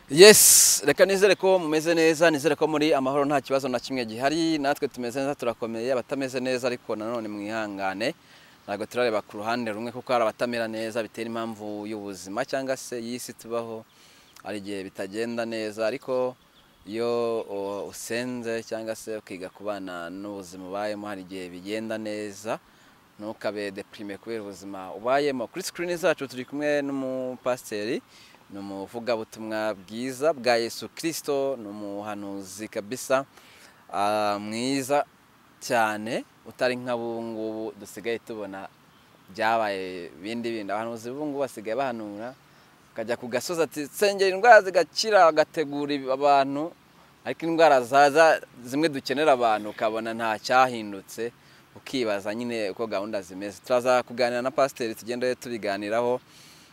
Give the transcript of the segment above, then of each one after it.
Yes reka nizere ko mumeze neza nizere ko muri amahoro nta kibazo na kimwe gihari natwe tumeze neza turakomeye abatameze neza ariko nanone mwihangane ntabwo turareba ku ruhande rumwe kuko hari abatamera neza bitera impamvu y'ubuzima cyangwa se y'isi tubaho hari igihe bitagenda neza ariko iyo uh, usenze cyangwa se ukiga kubana n'ubuzima ubayemo hari igihe bigenda neza ntukabe deprime kubera ubuzima ubayemo kuri sikirini zacu turi kumwe n'umupasiteri ni umuvugabutumwa bwiza bwa yesu kirisito ni umuhanuzi kabisa ah, mwiza cyane utari nk'abungubu dusigaye tubona byabaye bindi bindi abahanuzi b'ubungubu basigaye bahanura akajya ku gasozi ati sengera indwara zigakira agategura abantu ariko indwara zaza zimwe dukenera abantu ukabona nta cyahindutse ukibaza nyine uko gahunda zimeze turaza kuganira na pasiteri tugende tubiganiraho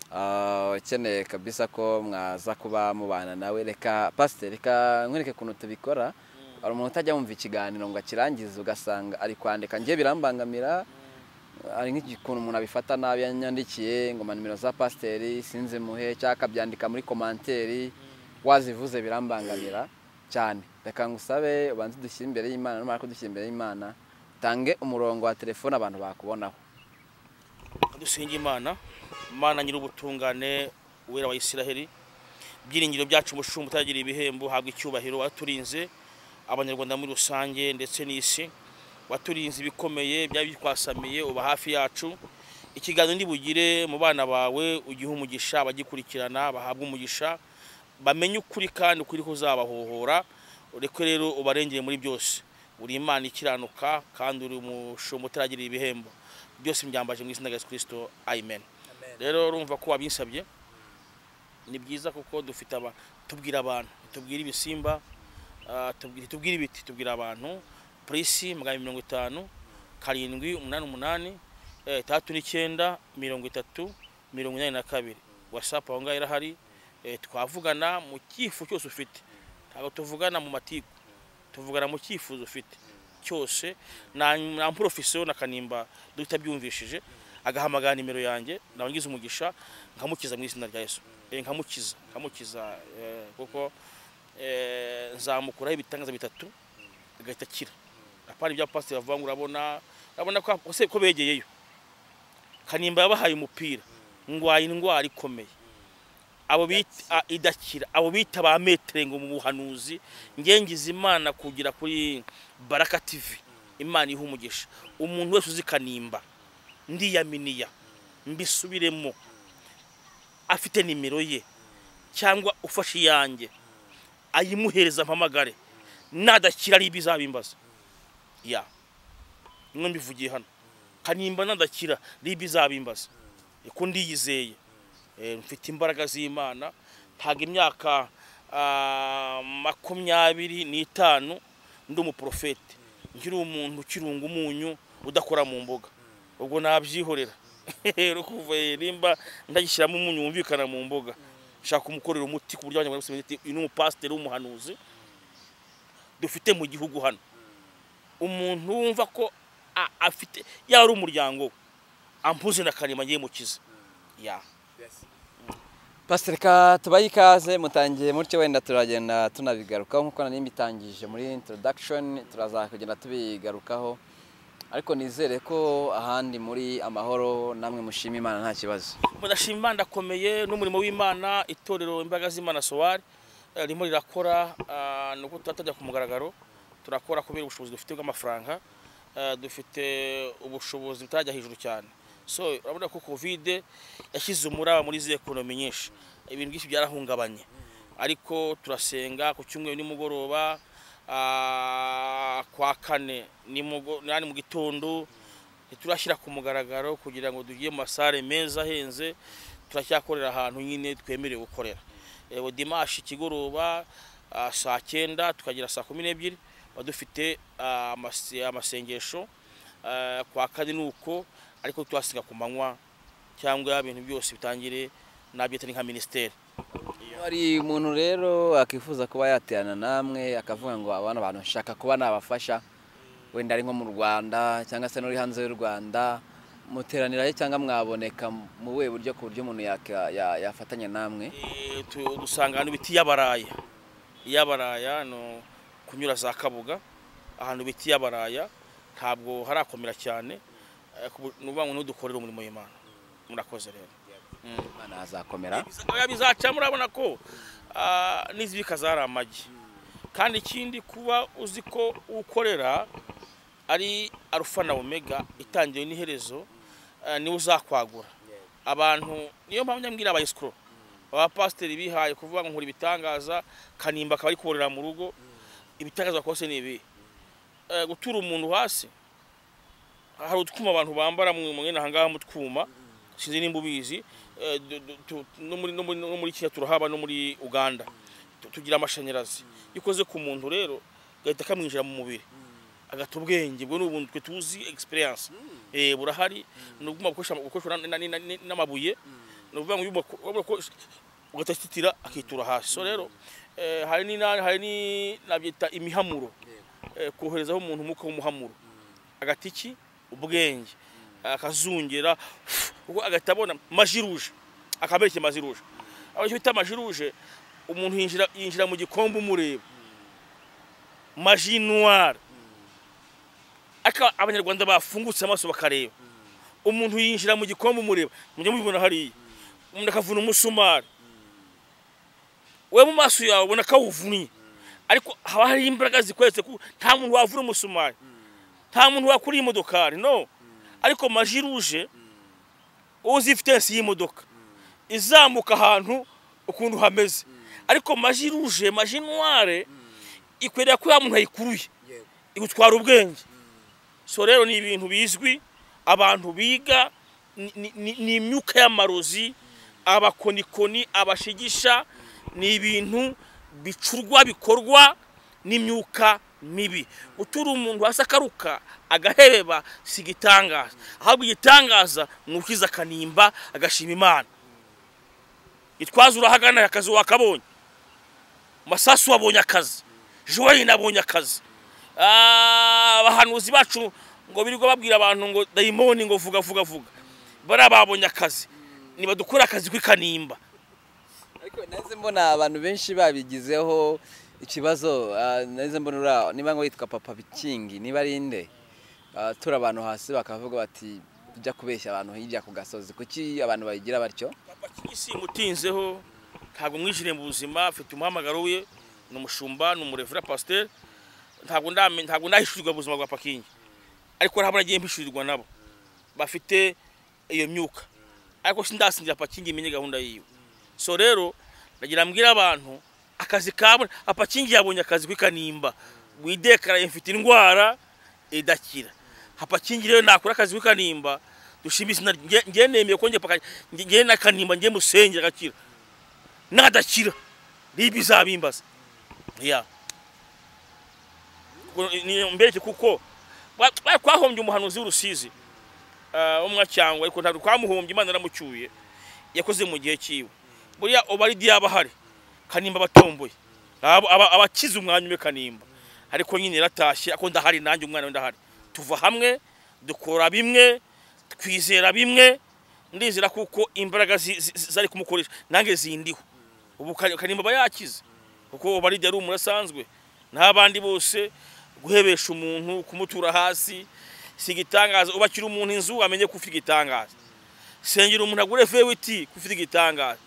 Ah, ukeneye kabisa ko mwaza kuba mubana nawe reka pasiteri reka nkwereke ukuntu tubikora hari umuntu utajya wumva ikiganiro ngo akirangize ugasanga ari kwandika njye birambangamira hari nk'ikuntu umuntu abifata nabi yanyandikiye ngo ma nimero za pasiteri sinzi muhe cyangwa akabyandika muri komanteri wazivuze birambangamira cyane reka ngusabe ubanze udushyire imbere y'imana numara kudushyira imbere y'imana utange umurongo wa telefone abantu bakubonaho dusenga imana imana nyir'ubutungane uwera wa isiraheli ibyiringiro byacu umushumba utagira ibihembo habwa icyubahiro waturinze abanyarwanda muri rusange ndetse n'isi waturinze ibikomeye byaba bikwasamiye uba hafi yacu ikiganiro ntibugire mu bana bawe ugihe umugisha abagikurikirana bahabwa umugisha bamenye ukuri kandi ukuri kuzabahohora ureke rero ubarengere muri byose uri imana ikiranuka kandi uri umushumba utaragira ibihembo byose mbyambaje mu izina rya Yesu kirisito amen rero urumva ko wabinsabye ni byiza kuko dufite aba tubwira abantu tubwira ibisimba ah, tubwira tubwira ibiti tubwira abantu purisi magana mirongo itanu karindwi umunani umunani eh, itandatu n'icyenda mirongo itatu mirongo inani na kabiri wasapu aho ngaho irahari eh, twavugana mu cyifu cyose ufite ntabwo tuvugana mu matiku tuvugana mu cyifuzo ufite cyose na na porofesiyo na kanimba tutabyumvishije agahamagara nimero yanjye nawe ngize umugisha nkamukiza mu izina rya yesu Eh, nkamukiza nkamukiza eh, kuko eh, nzamukuraho ibitangaza bitatu agahita akira apana ibya pasiteri bavuga ngo urabona urabona ko ose- ko begeyeyo kanimba yabahaye umupira ndwaye indwara ikomeye abo bita a- idakira abo bita ba metere ngo mu buhanuzi ngengiza imana kugira kuri baraka tv imana iha umugisha umuntu wese uzi kanimba ndiyaminiya mbisubiremo afite nimero ye cyangwa ufashe iyanjye ayimuhereza mpamagare nadakira ari ibizabimbaza ya nimwe mbivugiye hano kanimba nadakira ari ibizabimbaza ko ndiyizeye Eh, mfite imbaraga z'imana ntabwo imyaka ah, makumyabiri n'itanu ndi umuporofeti nkiri umuntu ukirunga umunyu udakora mu mbuga ubwo nabyihorera rero kuva eh, nimba ndagishyiramo umunyu wumvikana mu mbuga nshaka kumukorera umuti ku buryo abanyarwanda bose bamenya ati, uyu ni umupasiteri w'umuhanuzi dufite mu gihugu hano umuntu wumva ko a- afite yaba ari umuryango we ampuze na karema yemukize ya pasiteri ka tubaye ikaze mutangiye mutyo wenda turagenda tunabigarukaho nk'uko nari mbitangije muri introdakishoni turaza kugenda tubigarukaho ariko nizere ko ahandi muri amahoro namwe mushima imana nta kibazo mudashima imana ndakomeye n'umurimo w'imana itorero imbaraga z'imana sowari eh, ririmo rirakora ah, ni uko turatajya ku mugaragaro turakora kubera ubushobozi dufite bw'amafaranga eh, dufite ubushobozi butarajya hejuru cyane so urabona ko kovide yashyize umuraba muri izi ekonomi nyinshi ibintu byinshi byarahungabanye ariko turasenga ku cyumweru nimugoroba ah, kwa kane nimugo- ni mu gitondo turashyira ku mugaragaro kugira ngo tujye mu masare meza ahenze turacyakorera ahantu nyine twemerewe gukorera ewe dimashi ikigoroba ah, saa cyenda tukagira saa kumi n'ebyiri tuba dufite ah, amase- amasengesho ah, kwa kane ni uko ariko tuhasenga ku manywa cyangwa ibintu byose bitangire nabyita ni nka minisiteri hari umuntu rero akifuza kuba yaterana namwe akavuga ngo abana abantu nshaka kuba nabafasha wenda ari nko mu rwanda cyangwa se n'uri hanze y'u rwanda muteranirayo cyangwa mwaboneka mu buhe buryo ku buryo umuntu yaka- ya- yafatanya namwe Eh, tu- dusanga hano ibiti y'abaraya iy'abaraya no kunyura za kabuga ahantu ibiti y'abaraya ntabwo harakomera cyane eh, ku bu- ni ukuvuga ngo ntudukorere umurimo w'imana murakoze rero imana hazakomera oya bizaca murabona ko ah, n'izibika zari amagi kandi ikindi kuba uzi ko ukorera ari arufa na omega itangiriro n'iherezo ah, niwe uzakwagura abantu niyo mpamvu nyambwira aba escrow abapasiteri bihaye kuvuga ngo nkora ibitangaza kanimba akaba ari korera mu rugo ibitangaza kose ni ibi Eh, gutura umuntu hasi hari utwuma abantu bambara mu mwene ahangaha mu twuma sinzi nimba ubizi eh, du- du- tu- no muri- no muri- no muri kenya turahaba no muri uganda Tu- tugira amashanyarazi iyo ukoze ku muntu rero gahita kamwinjira mu mubiri agata ubwenge bwo ni ubuntu twe tuzi experience eh burahari ni uguma gukoresha gukoresha na- na- na- na- n'amabuye ni ukuvuga ngo iyo ubako- wabura ko- ugatatitira akitura hasi so rero eh, hari ni hari ni nabyita imihamuro eh, koherezaho umuntu umwuka w'umuhamuro agati iki ubwenge akazungera ubwo agahita abona majiruje akaberekeye majiruje aho icyo bita majiruje umuntu yinjira yinjira mu gikombe umureba majinwara aka abanyarwanda bafungutse amaso bakareba umuntu yinjira mu gikombe umureba mujya mubibona hariya umuntu akavuna umusumari we mu maso yawe ubona akawuvunnye ariko haba hariho imbaraga zikoretse ko nta muntu wavuna umusumari nta muntu wakuriye imodokari no ariko maji ruje uzi ifitensi y'imodoka izamuka ahantu ukuntu hameze ariko maji ruje maji nware ikwerera ko ya muntu ayikuruye igutwara ubwenge so rero ni ibintu bizwi abantu biga ni- ni- ni- ni imyuka y'amarozi abakonikoni abashigisha ni ibintu bicurwa bikorwa n'imyuka mibi gutura umuntu hasi akaruka agaheba si igitangaza ahubwo igitangaza ni ukiza akanimba agashima imana gitwaza urahagana akazi wakabonye masasu wabonye akazi joyine abonye akazi Ah, abahanuzi bacu ngo birirwa babwira abantu ngo dayimoni ngo vuga vuga vuga bariya babonye akazi nibadukore akazi k'ikanimba ariko nahise mbona abantu benshi babigizeho ikibazo ah, nahise mbona uriya niba ngo yitwa papa bikingi niba ari inde Ah, tura abantu hasi bakavuga bati ujya kubeshya abantu hirya ku gasozi kuki abantu bayigira batyo papa kigisi mutinzeho ntabwo mwijire mu buzima afite umuhamagaro we ni umushumba ni umurevura pasiteri ntabwo ndame ntabwo ndahishurirwa ubuzima bwa pakingi ariko ntabwo nagiye mpishurirwa nabo bafite iyo myuka ariko sindasingira pakingi imenye gahunda yiwe so rero nagira mbwira abantu akazi kabona apakingi yabonye akazi kwikanimba widekara ifite indwara idakira apakingi rero nakora akazi kwikanimba dushima izina rye- njye nemeye ko njye paka- njye- njye nakanimba njye musengera agakira nadakira ribi izabimbaza ya Kuko ni- mbereke kuko ba- ba- twahombye umuhanuzi w'urusizi ah, wo mu Gacyangwe, ariko ntabwo twamuhombye imana yaramucyuye yakoze mu gihe cyiwe buriya obaridi yaba ahari kanimba abatomboye Aba- aba- abakize umwanya umwe kanimba ariko nyine yaratashye ako ndahari nanjye umwana we ndahari tuva hamwe dukora bimwe twizera bimwe ndizera kuko imbaraga zi- zi- zi- zari kumukoresha nange zindiho ubu Kani- kanimba aba yakize kuko obaridi yari umuntu asanzwe n'abandi bose guhebesha umuntu kumutura hasi si igitangaza ubakira umuntu inzu amenye ko ufite igitangaza sengera umuntu agure fewiti ko ufite igitangaza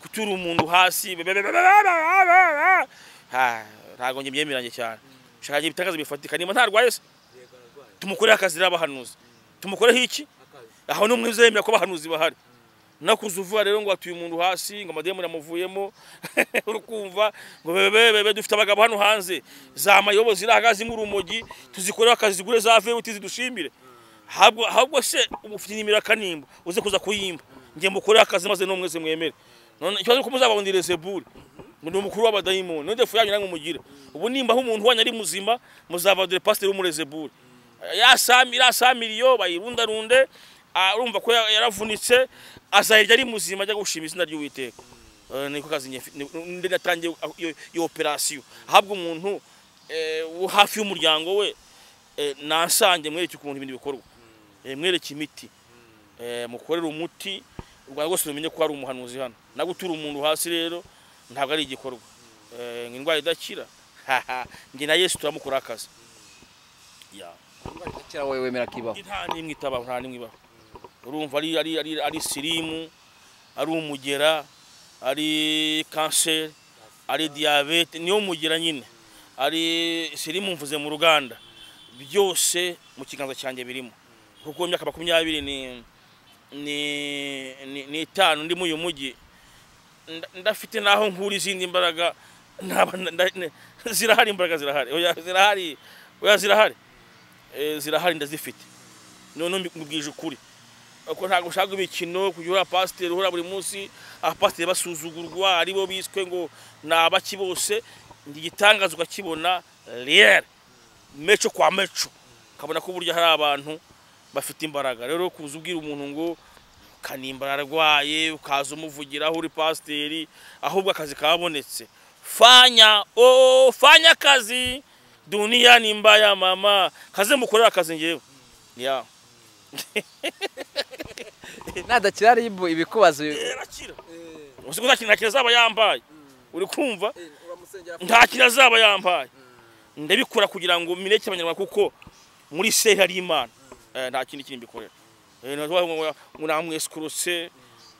gutura umuntu hasi Ha, ntabwo njye mbyemeranye cyane shaka ibitangazo bifatika niba ntarwaye se tumukoreho akazi rero abahanuzi tumukoreho iki aho ni umwe uzemera ko abahanuzi bahari no kuza uvuga rero ngo watuye umuntu hasi ngo amademu yamuvuyemo uri kumva ngo bebebebe dufite abagabo hano hanze za mayobo zirahaga zimwe urumogi tuzikoreho akazi zigure za vewiti zidushimire ahubwo ahubwo se ubu ufite inimero kanimba uze kuza kuyimba nge mukoreho akazi maze no mwese mwemere none ikibazo ko muzababonera zeburi ngo ni umukuru w'abadayimoni none defu yanyu namwe mugira ubu nimba aho umuntu wanyu ari muzima muzabadore pasiteri w'umurezeburi yasamiriyo bayirundarunde ah, urumva ko ya- yaravunitse azahirya ari muzima ajya gushima izina ry'uwiteka Eh, niko kazi njye mfi- ni- ndi natangiye iyo- iyo operasiyo ahabwa umuntu eh, wo hafi y'umuryango we eh, nansange mwereke ukuntu ibintu bikorwa Eh, mwereke imiti eh, mukorere umuti u rwanda rwose rumenye ko hari umuhanuzi hano na gutura umuntu hasi rero ntabwo ari igikorwa Eh, ngo indwara idakira haha njye na yesu turamukora akazi yeah. kera wowe wemera kibaho nta n'imwe itabaho nta n'imwe ibaho urumva ari ari ari ari sirimu ari umugera ari kanseri ari diyabete niyo umugera nyine ari sirimu mvuze mu ruganda byose mu kiganza cyanjye birimo kuko imyaka makumyabiri ni ni ni- ni itanu ndi muri uyu mujyi nda- ndafite n'aho nkura izindi mbaraga ntaba- nda- ne- zirahari imbaraga zirahari oya zirahari oya zirahari Eh, zirahari ndazifite none mbibwije ukuri ko ntabwo ushaka imikino kujya uhura pasiteri uhura buri munsi abapasiteri basuzugurwa aribo biswe ngo ni abaki bose ndi igitangaza ukakibona riyeri meco kwa meco ukabona ko burya hari abantu bafite imbaraga rero kuza ubwira umuntu ngo kanimba ararwaye ukaza umuvugira aho uri pasiteri ahubwo akazi kabonetse fanya o fanya akazi duniya nimba ya mama kaze mukorera akazi ngewe ya nadakira ribu ibikubazo erakira uzi ko nta kintu nakira zaba yambaye uri kumva nta nta kintu azaba yambaye ndabikora kugira ngo mireke abanyarwanda kuko muri seri hari imana Eh, nta kindi kintu mbikorera Eh, ntabwo ngo- ngo namwesikurutse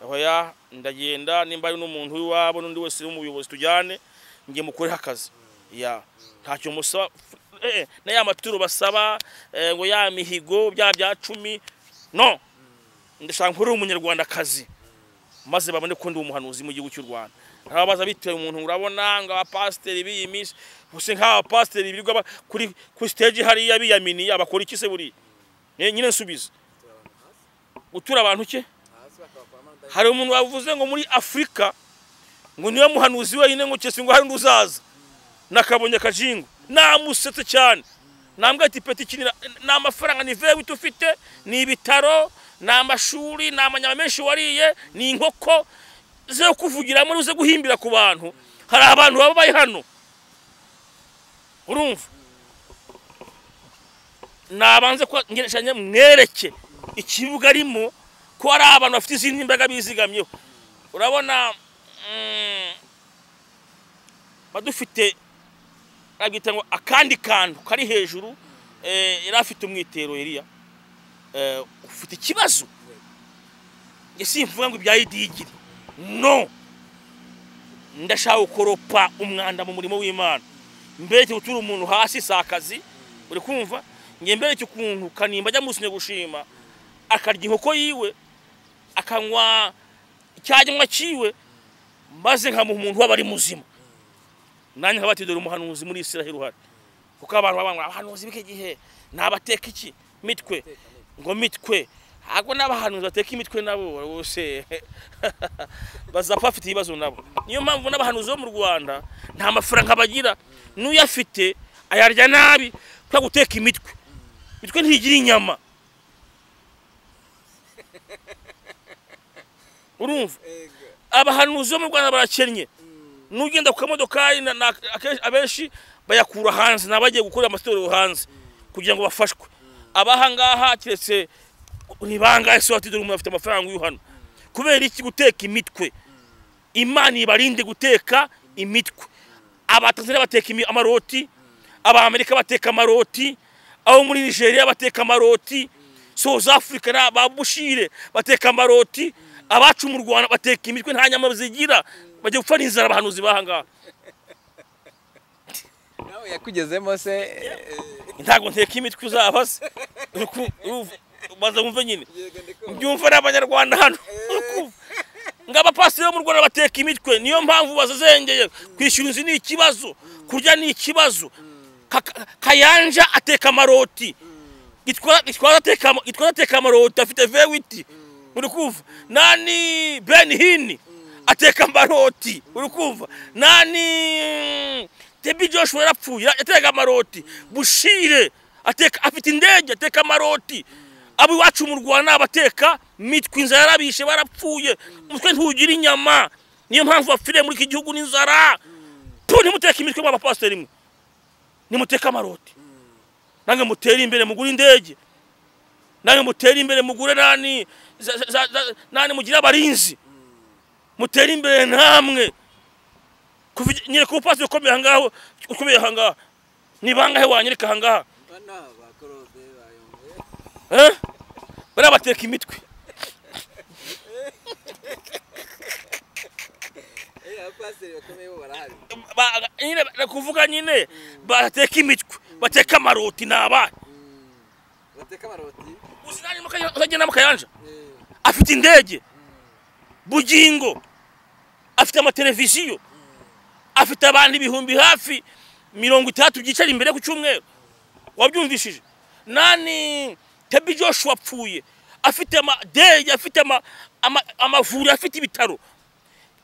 oya ndagenda nimba ari n'umuntu w'iwabo n'undi wese w'umuyobozi tujyane njye mukoreho akazi ya ntacyo musaba Eh, eh, na ya maturo basaba eh, ngo ya mihigo bya bya cumi no ndashaka nkore umunyarwandakazi maze babone ko ndi umuhanuzi mu gihugu cy'u Rwanda ntabaza bitewe umuntu urabona ngo abapasiteri b'iyi minsi gusa nk'abapasiteri birirwa ba- kuri kuri stage hariya biyaminiye abakora iki se buriya Eh, nyine nsubiza gutura abantu ki hari umuntu wavuze ngo muri afurika ngo niwe muhanuzi wenyine ngo cyese ngo hari undi uzaza nakabonye akajingo namusetse cyane nambwira ati peti iki ni ni amafaranga ni vewe ufite ni ibitaro ni amashuri ni amanyama menshi wariye ni inkoko zo kuvugiramo uze guhimbira ku bantu hari abantu baba bari hano urumva nabanze ko ngereshanya mwereke ikibuga arimo ko hari abantu bafite izindi mbaraga bizigamyeho urabona mm, badufite abwita ngo akandi kantu kari hejuru eh, yari afite umwitero Eliya eh, ufite ikibazo njye simvuga ngo ibya idigiri no ndashaka gukoropa umwanda mu murimo w'imana mbereke gutura umuntu hasi si akazi uri kumva njye mbereke ukuntu kanimba ajya musinye gushima akarya inkoko yiwe akanywa icyanywa cyiwe maze nkamuha umuntu waba ari muzima nanjye nkaba ati dore umuhanuzi muri israheli uhari kuko abantu baba ngo abahanuzi b'iki gihe ni abateka iki mitwe ngo mitwe ntabwo n'abahanuzi bateka imitwe nabo bose bazapfa bafite ibibazo nabo niyo mpamvu n'abahanuzi bo mu rwanda nta mafaranga bagira n'uyafite ayarya nabi kubera guteka imitwe imitwe ntigira inyama urumva abahanuzi bo mu rwanda barakennye nugenda ku kamodokari na- na- akenshi- abenshi bayakura hanze ni abagiye gukorera amatorero hanze kugira ngo bafashwe abahangaha keretse ni bangahe se watidore umuntu afite amafaranga uyu hano kubera iki guteka imitwe imana ibarinde guteka imitwe abatanzania bateka imi- amaroti abamerika bateka amaroti abo muri nigeria bateka amaroti south africa na ba bushire bateka amaroti abacu mu rwanda bateka imitwe nta nyama zigira bajya gupfa n'inzara abahanuzi bahangaha nawe yakugezemo se ntabwo nteka imitwe uzaba se Uri ku- uruv- ubanza wumve nyine mbyumva n'abanyarwanda hano ngabapasiteri bo mu rwanda bateka imitwe niyo mpamvu bazazengeye kwishyura inzu ni ikibazo kurya ni ikibazo Kaka- kayanja ateka amaroti Gitwa- gitwaza ateka ama- gitwaza ateka amaroti afite vewiti uri kumva nani ben hini ateka amaroti uri kumva nani tebi joshua yarapfuye ateka amaroti bushire ateka afite indege ateka amaroti abo iwacu mu rwanda abateka mitwe inzara yarabishe barapfuye umutwe ntugira inyama niyo mpamvu bapfiriye muri iki gihugu n'inzara tu ntimuteke imitwe mw'abapasiteri mwe nimuteke amaroti nange mutere imbere mugure indege namwe mutere imbere mugure nani za- za- za- za- nani mugire abarinzi mutere imbere namwe kuva igi- nyereka umupasiteri ukomeye ahangaha ukomeye ahangaha ni bangahe wanyereka ahangaha Eh? bariya bateka imitwe Ba- nyine ni kuvuga nyine bateka imitwe bateka amaroti ni abahe uzi nani muka- uzagenda mukayanja afite indege bugingo afite amateleviziyo afite abantu ibihumbi hafi mirongo itandatu byicara imbere ku cyumweru wabyumvishije nani tebi joshua apfuye afite amadege afite ama- ama- amavuriro afite ibitaro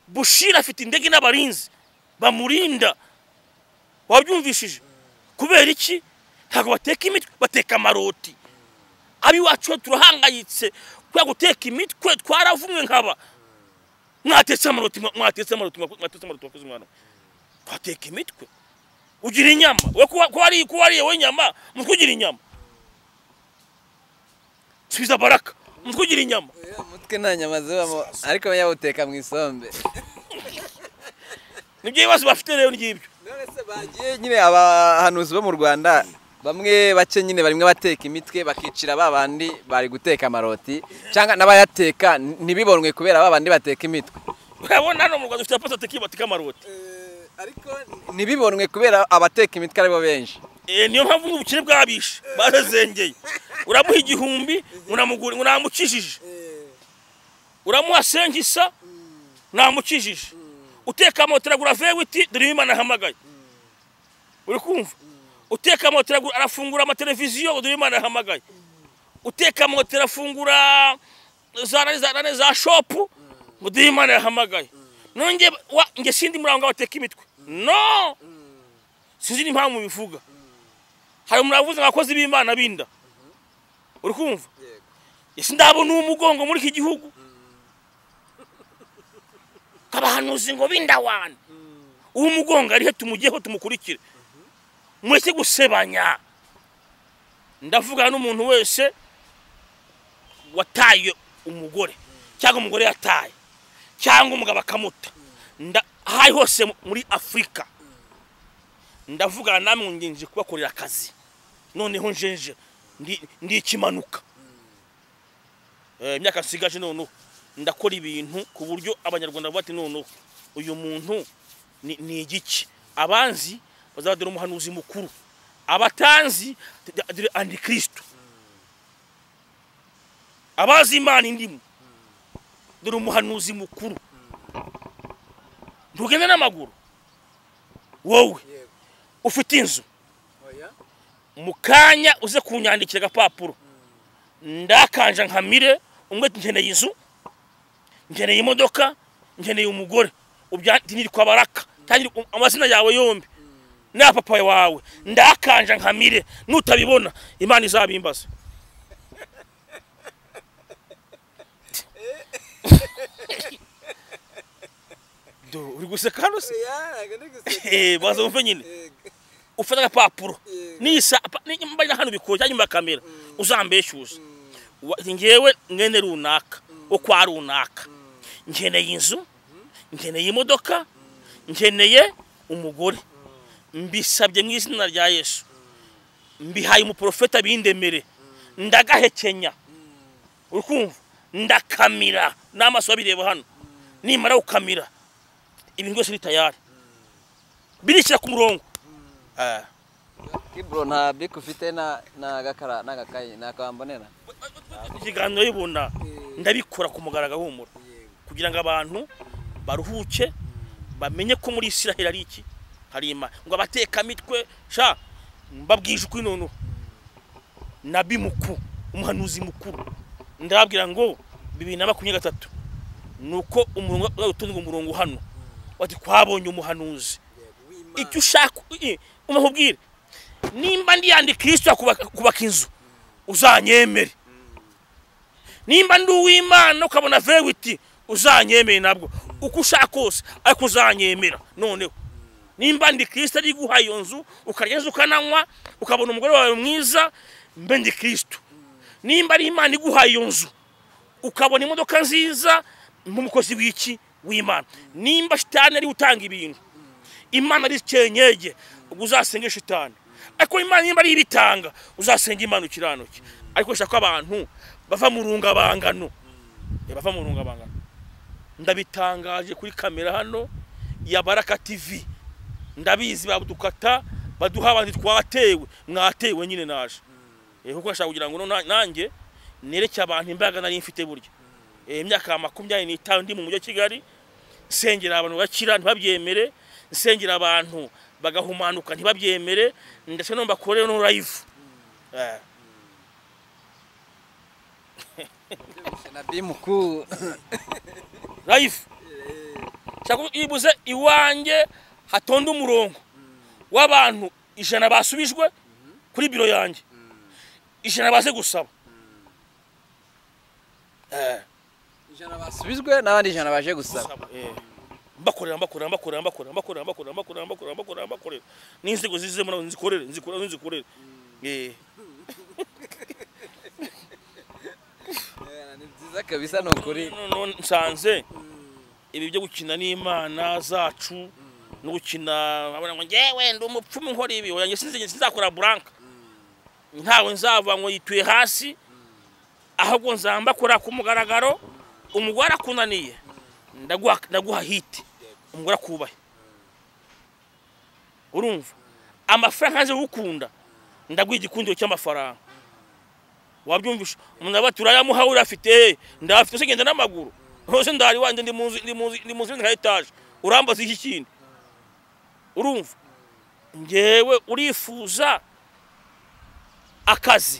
bushira afite indege n'abarinzi bamurinda wabyumvishije kubera iki ntabwo bateka imitwe bateka amaroti abiwacu turahangayitse kubera guteka imitwe twaravumwe nkaba mwatetse amaroti mwa- mwatetse amaroti mwa- mwatetse amaroti wakoze umwana we. twateka imitwe ugira inyama we kuba- kuba wariye- kuba wariye we nyama umutwe ugira inyama subiza baraka umutwe ugira inyama umutwe nta nyama zibamo ariko yawuteka mu isombe nibyo bibazo bafite rero ngibyo none se bagiye nyine abahanuzi bo mu rwanda bamwe bake nyine barimo bateka imitwe bakicira ba bandi bari guteka amaroti cyangwa n'abayateka ntibibonwe kubera ba bandi bateka imitwe urabona hano mu rwanda dufite abapaso bateka bateka amaroti ariko ntibibonwe kubera abateka imitwe aribo benshi Eh, niyo mpamvu n'ubukire bwabishe barazengeye uramuha igihumbi unamugura unamukijije uramuha sengisa namukijije uteka moto iragura vewiti dore imana ahamagaye uri kumva uteka moto iragura arafungura amateleviziyo dore imana ahamagaye uteka moto irafungura za nane za nane za shopu ngo dore imana yahamagaye nonge wa nge sindi muri abo ngabo bateka imitwe no sinzi n'impamvu bivuga hari umuntu wavuze ngo abakozi b'imana binda uri kumva ese ndabona umugongo muri iki gihugu abahanuzi ngo b'indawana uwo mugongo arihe tumugeho tumukurikire mureke gusebanya ndavuga n'umuntu wese wataye umugore cyangwa umugore yataye cyangwa umugabo akamuta Nda- aho ari hose mu- muri afurika ndavugana namwe ngenje kubakorera akazi noneho njenje ndi- ndi ikimanuka Eh, imyaka nsigaje noneho ndakora ibintu ku buryo abanyarwanda bavuga bati noneho uyu muntu ni ni igiki abanzi bazadore umuhanuzi mukuru abatanzi d- dore antikristo abazi imana indimo dore umuhanuzi mukuru ntugende n'amaguru wowe ufite inzu mu kanya uze kunyandikira agapapuro ndakanja nkamire umwe ati nkeneye inzu nkeneye imodoka nkeneye umugore ubyandikwa baraka tangira u- amazina yawe yombi na papa wawe ndakanja nkamire nutabibona imana izabimbaza Do, uri guseka hano se Eh, baza wumve nyine ufata agapapuro nisa apa- ni- mbaye na hano bikoye cyangwa imba kamera uzambeshyuza Wa- njyewe mwene runaka wo kwa runaka nkeneye inzu nkeneye imodoka nkeneye umugore mbisabye mu izina rya yesu mbihaye umuprofeta bindemere ndagahekenya uri kumva ndakamira n'amaso abireba hano nimara gukamira ibintu byose ni tayari birishyira ku murongo Ah. kibro nta bike ufite na- n'agakara n'agakayi nakambonera ikiganiro y'ibunda ndabikora ku mugaragaro w'umura kugira ngo abantu baruhuke bamenye ko muri isiraheli ari iki hari imana ngo abatekamitwe sha mbabwije ukuri noneho nabi mukuru umuhanuzi mukuru ndababwira ngo bibiri na makumyabiri na gatatu ni uko umurongo utunga umurongo hano bati twabonye umuhanuzi icyo ushaka i- umubwire nimba ndiyandi kirisito akubaka kubaka inzu uzanyemere nimba ndi uw'imana ukabona vewiti uzanyemere nabwo uko ushaka kose ariko uzanyemera noneho nimba ndi kirisito ari guha iyo nzu ukarya neza ukananywa ukabona umugore wawe mwiza mbe ndi kirisito nimba ari imana iguhaye iyo nzu ukabona imodoka nziza nk'umukozi w'iki w'imana nimba shitani ariwe utanga ibintu imana ari icyenyege ubwo uzasenge shitani ariko imana nimba ari ibitanga uzasenga imana ukiranuke ariko shaka abantu bava mu rungabangano Eh, bava mu rungabangano ndabitangaje kuri kamera hano ya baraka tv ndabizi badukata baduha abandi twatewe mwatewe nyine naje Eh, kuko nashaka kugira ngo no- nanjye nereke abantu imbaraga nari mfite burya Eh, imyaka makumyabiri n'itanu ndi mu mujyi wa kigali nsengera abantu bakira ntibabyemere nsengera abantu bagahumanuka ntibabyemere ndetse no mbakorere no live Eh. nabi mukuru live nshaka ko ibuze iwanjye hatonda umurongo w'abantu ijana basubijwe kuri biro yanjye ijana baze gusaba Eh, ijana basubizwe n'abandi ijana baje gusaba eh. mbakorera mbakorera mbakorera mbakorera mbakorera mbakorera mbakorera mbakorera mbakorera mbakorera n'inzego zizemo nazo nzikorere nzikorere nzikorere Eh, ni byiza kabisa ni ukuri none nsanze ibi byo gukina n'imana zacu no gukina abona ngo ngewe ndi umupfumu nkora ibi oya njye sinzi sinzakora buranka ntawe nzava ngo yituye hasi ahubwo nzamba kora ku mugaragaro umugore akunaniye ndaguha ndaguha hiti umugore akubahe urumva amafaranga nze gukunda ndaguha igikundiro cy'amafaranga wabyumvisha umuntu aba turayamuha urafite ndafite ugenda n'amaguru hose ndari wanjye ndi mu nzu ndi mu nzu- ndi mu nzu nka etaje urambaza iki kindi urumva ngewe urifuza akazi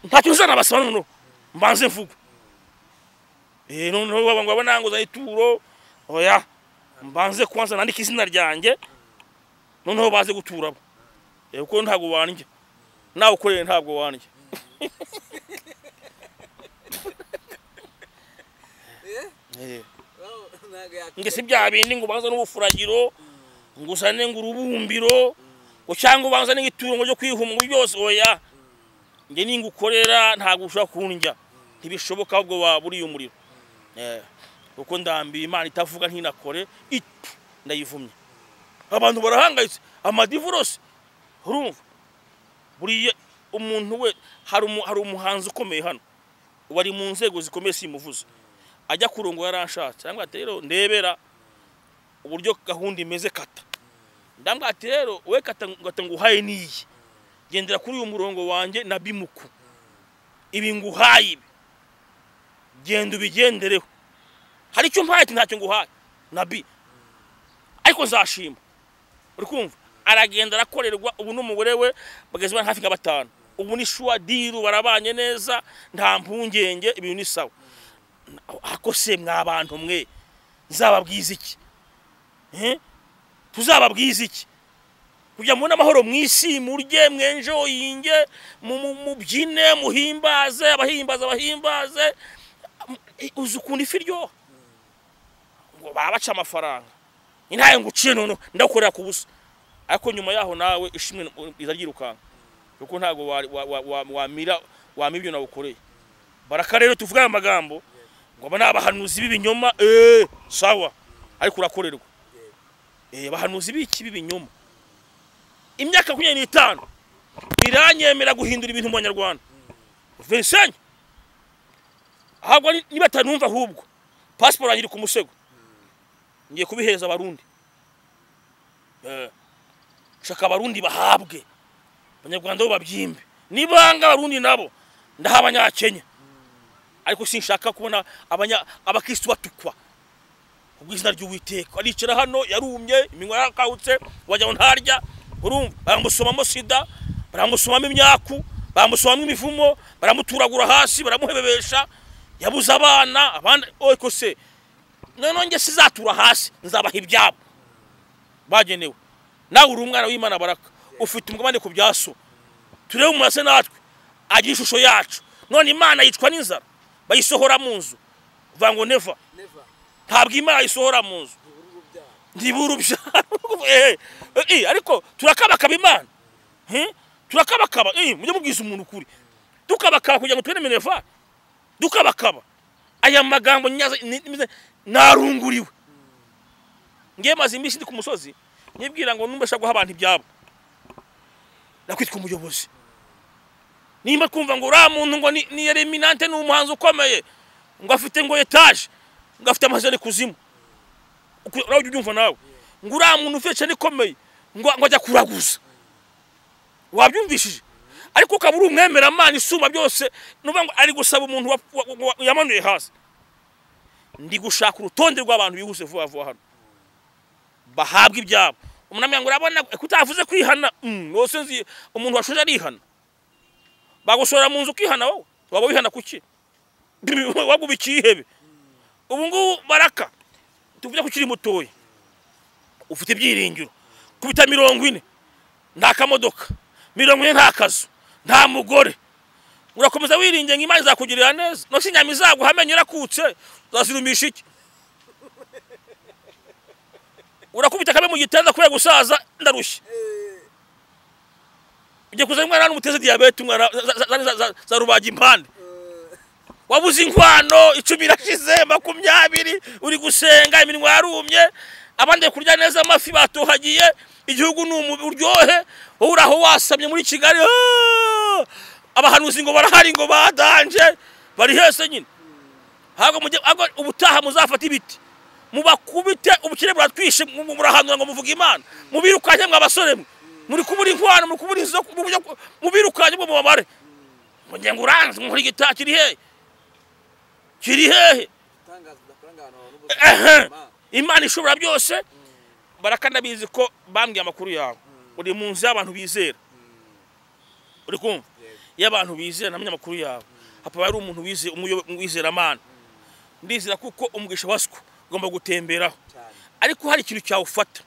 ntacyo uzana basaba noneho mbanze mvuga Eh, noneho baba ngo abananguza ituro oya mbanze kubanza nandika izina ryanjye noneho baze guturamo Eh, kuko ntabwo wanjye nawe ukoreye ntabwo wanjye Eh, nge si bya bindi ngo ubanza n'ubufuragiro ngo uzane ngo urubumbiro ngo cyangwa ubanza n'itungo ryo kwihuma ngo byose oya nge ninga ukorera ntabwo ushobora kundya ntibishoboka ahubwo waba uriye umuriro Eh, kuko ndambiye imana itavuga ntinakore itu ndayivumye abantu barahangayitse amadivorose urumva buriya umuntu we hari umu- hari umuhanzi ukomeye hano wari mu nzego zikomeye simuvuze ajya kurongora yaranshatse cyangwa ati rero ndebera uburyo gahunda imeze kata ndambwira ati rero we kata ngata nguhaye n'iyi gendera kuri uyu murongo wanjye na bimuku ibi nguhaye ibi genda ubigendereho hari icyo mpaye ati ntacyo nguhaye na bi ariko nzashima uri kumva aragenda arakorerwa ubu n'umugore we bageze bari hafi nka batanu ubu ni shuwa diru barabanye neza nta mpungenge ibintu ni sawa ariko se mwa bantu mwe nzababwiza iki Eh? tuzababwiza iki kugira mubone amahoro mu isi murye mwenjoyinge mu- mu- mubyine muhimbaze abahimbaze abahimbaze uzi ukuntu ifi iryoha ngo baba baca amafaranga intaye ngo uciye noneho ndagukorera ku busa ariko nyuma yaho nawe ishimwe riza ryirukanka kuko ntabwo wa- wa- wa- wa- wamira wamira ibyo nawukoreye baraka rero tuvuga aya magambo ngo aba ni abahanuzi b'ibinyoma eee sawa ariko urakorerwa eee abahanuzi b'iki b'ibinyoma imyaka makumyabiri n'itanu iranyemera guhindura ibintu mu banyarwanda vincent ahubwo ni- niba atanumva ahubwo pasiporo yanjye iri ku musego ngiye kubihereza abarundi Eh, shaka abarundi bahabwe abanyarwanda bo babyimbe nibanga abarundi nabo ndaha abanyakenya ariko sinshaka kubona abanya- abakristu batukwa kubw'izina ry'uwiteka aricara hano yarumye iminwa yakawutse wagira ngo ntarya urumva baramusomamo sida baramusomamo imyaku baramusomamo imivumo baramuturagura hasi baramuhebebesha yabuze abana abandi ariko se noneho njye sizatura hasi nzabaha ibyabo bagenewe nawe uri umwana w'imana baraka ufite umugabane ku bya so turebe umurase natwe agira ishusho yacu none imana yicwa n'inzara bayisohora mu nzu uvuga ngo neva ntabwo imana yisohora mu nzu ntibura urubyaro Eh, eh, eh, ariko turakabakaba imana Hmm? turakabakaba Eh, mujye mubwiza umuntu ukuri dukabakaba kugira ngo tubone minerval dukabakaba aya magambo nyaza ni- ni- narunguriwe ngiye maze iminsi ndi ku musozi nyibwira ngo numva nshaka guha abantu ibyabo nakwitwa umuyobozi nimba twumva ngo uriya muntu ngo ni ni eliminante ni umuhanzi ukomeye ngo afite ngo etaje ngo afite amajana kuzimu nawe ujya ubyumva nawe ngo uriya muntu ufite cyane ikomeye ngo ngo ajya kuraguza wabyumvishije ariko ukaba uri umwemeramana isumba byose nuvuga ngo ari gusaba umuntu wa- wa- wa- yamanuye hasi ndi gushaka urutonde rw'abantu bihuse vuba vuba hano bahabwa ibyabo umunamira ngo urabona kutavuze kwihana Mm, rwose nzi umuntu washoje arihana bagushora mu nzu ukihana wowe waba wihana kuki waguba ikihebe ubu ngubu baraka tuvuge ko ukiri mutoya ufite ibyiringiro kubita mirongo ine nta kamodoka mirongo ine nta kazu nta mugore urakomeza wiringiye ngo imana izakugirira neza no inyama izaguha amenyo irakutse uzazirumisha iki urakubita akabe mu gitanda kubera gusaza ndarushye ugiye kuzana umwana hano umuteze diyabete umwana za- za- za- za- za- za rubaga impande wabuze inkwano icumi irashize makumyabiri uri gusenga iminwa yarumye abandi bari kurya neza amafi batohagiye igihugu ni umubi uryohe wowe uri aho wasamye muri kigali "Ah!" abahanuzi ngo barahari ngo badanje bari hese nyine ntabwo mujye ahubwo ubutaha muzafate ibiti mubakubite ubukire buratwishe mu- mu- murahanura ngo muvuge imana mubirukanye mwa basore mwe muri kubura inkwano muri kubura inzu zo ku- mu buryo bwo- mubirukanye bwo mubabare ngo njye ngo uranze nkora igitaha kiri hehe kiri hehe Ehe. imana ishobora byose barakanabizi ko bambwiye amakuru yawe uri mu nzu y'abantu bizera uri kumva iyo abantu bizera namenye amakuru yawe hapfa hari umuntu wize- umuyobo- wizeramana ndizera kuko umugisha waswa ugomba gutemberaho ariko hari ikintu cyawufata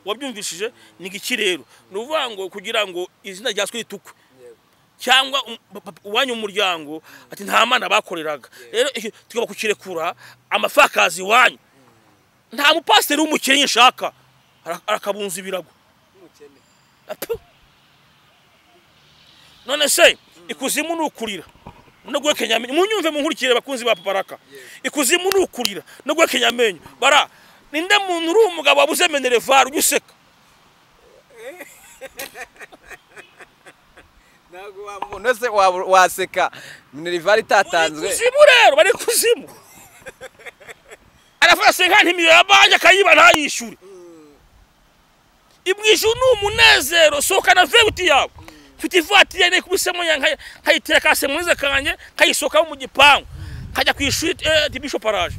wabyumvishije ni iki rero ni ukuvuga ngo kugira ngo izina rya twe ritukwe cyangwa um- pa- pa- uwanyu mu muryango ati nta mana bakoreraga rero icyo tugomba kukirekura amapfakazi iwanyu nta mupasiteri w'umukene nshaka Ara- arakabunza ibirago Apu. none se ikuzimu ni ukurira no guhekenya amenyo munyumve munkurikire bakunzi ba paparaka ikuzimu ni ukurira no guhekenya amenyo bara ninde muntu uri umugabo wabuze menerevare ujya useka ntabwo wa muntu wese waba- waseka minerivare itatanzwe kuzimu rero bari kuzimu aravuga senka ntimiyo ya banki akayiba ntayishyure imwishyura ni umunezero sohokana vebuti yawe mfite ivatiri yari kubisemo yanjye nkayitera kase munize kanjye nkayisohokamo mu gipangu nkajya ku ishuri eh, ti bishoparaje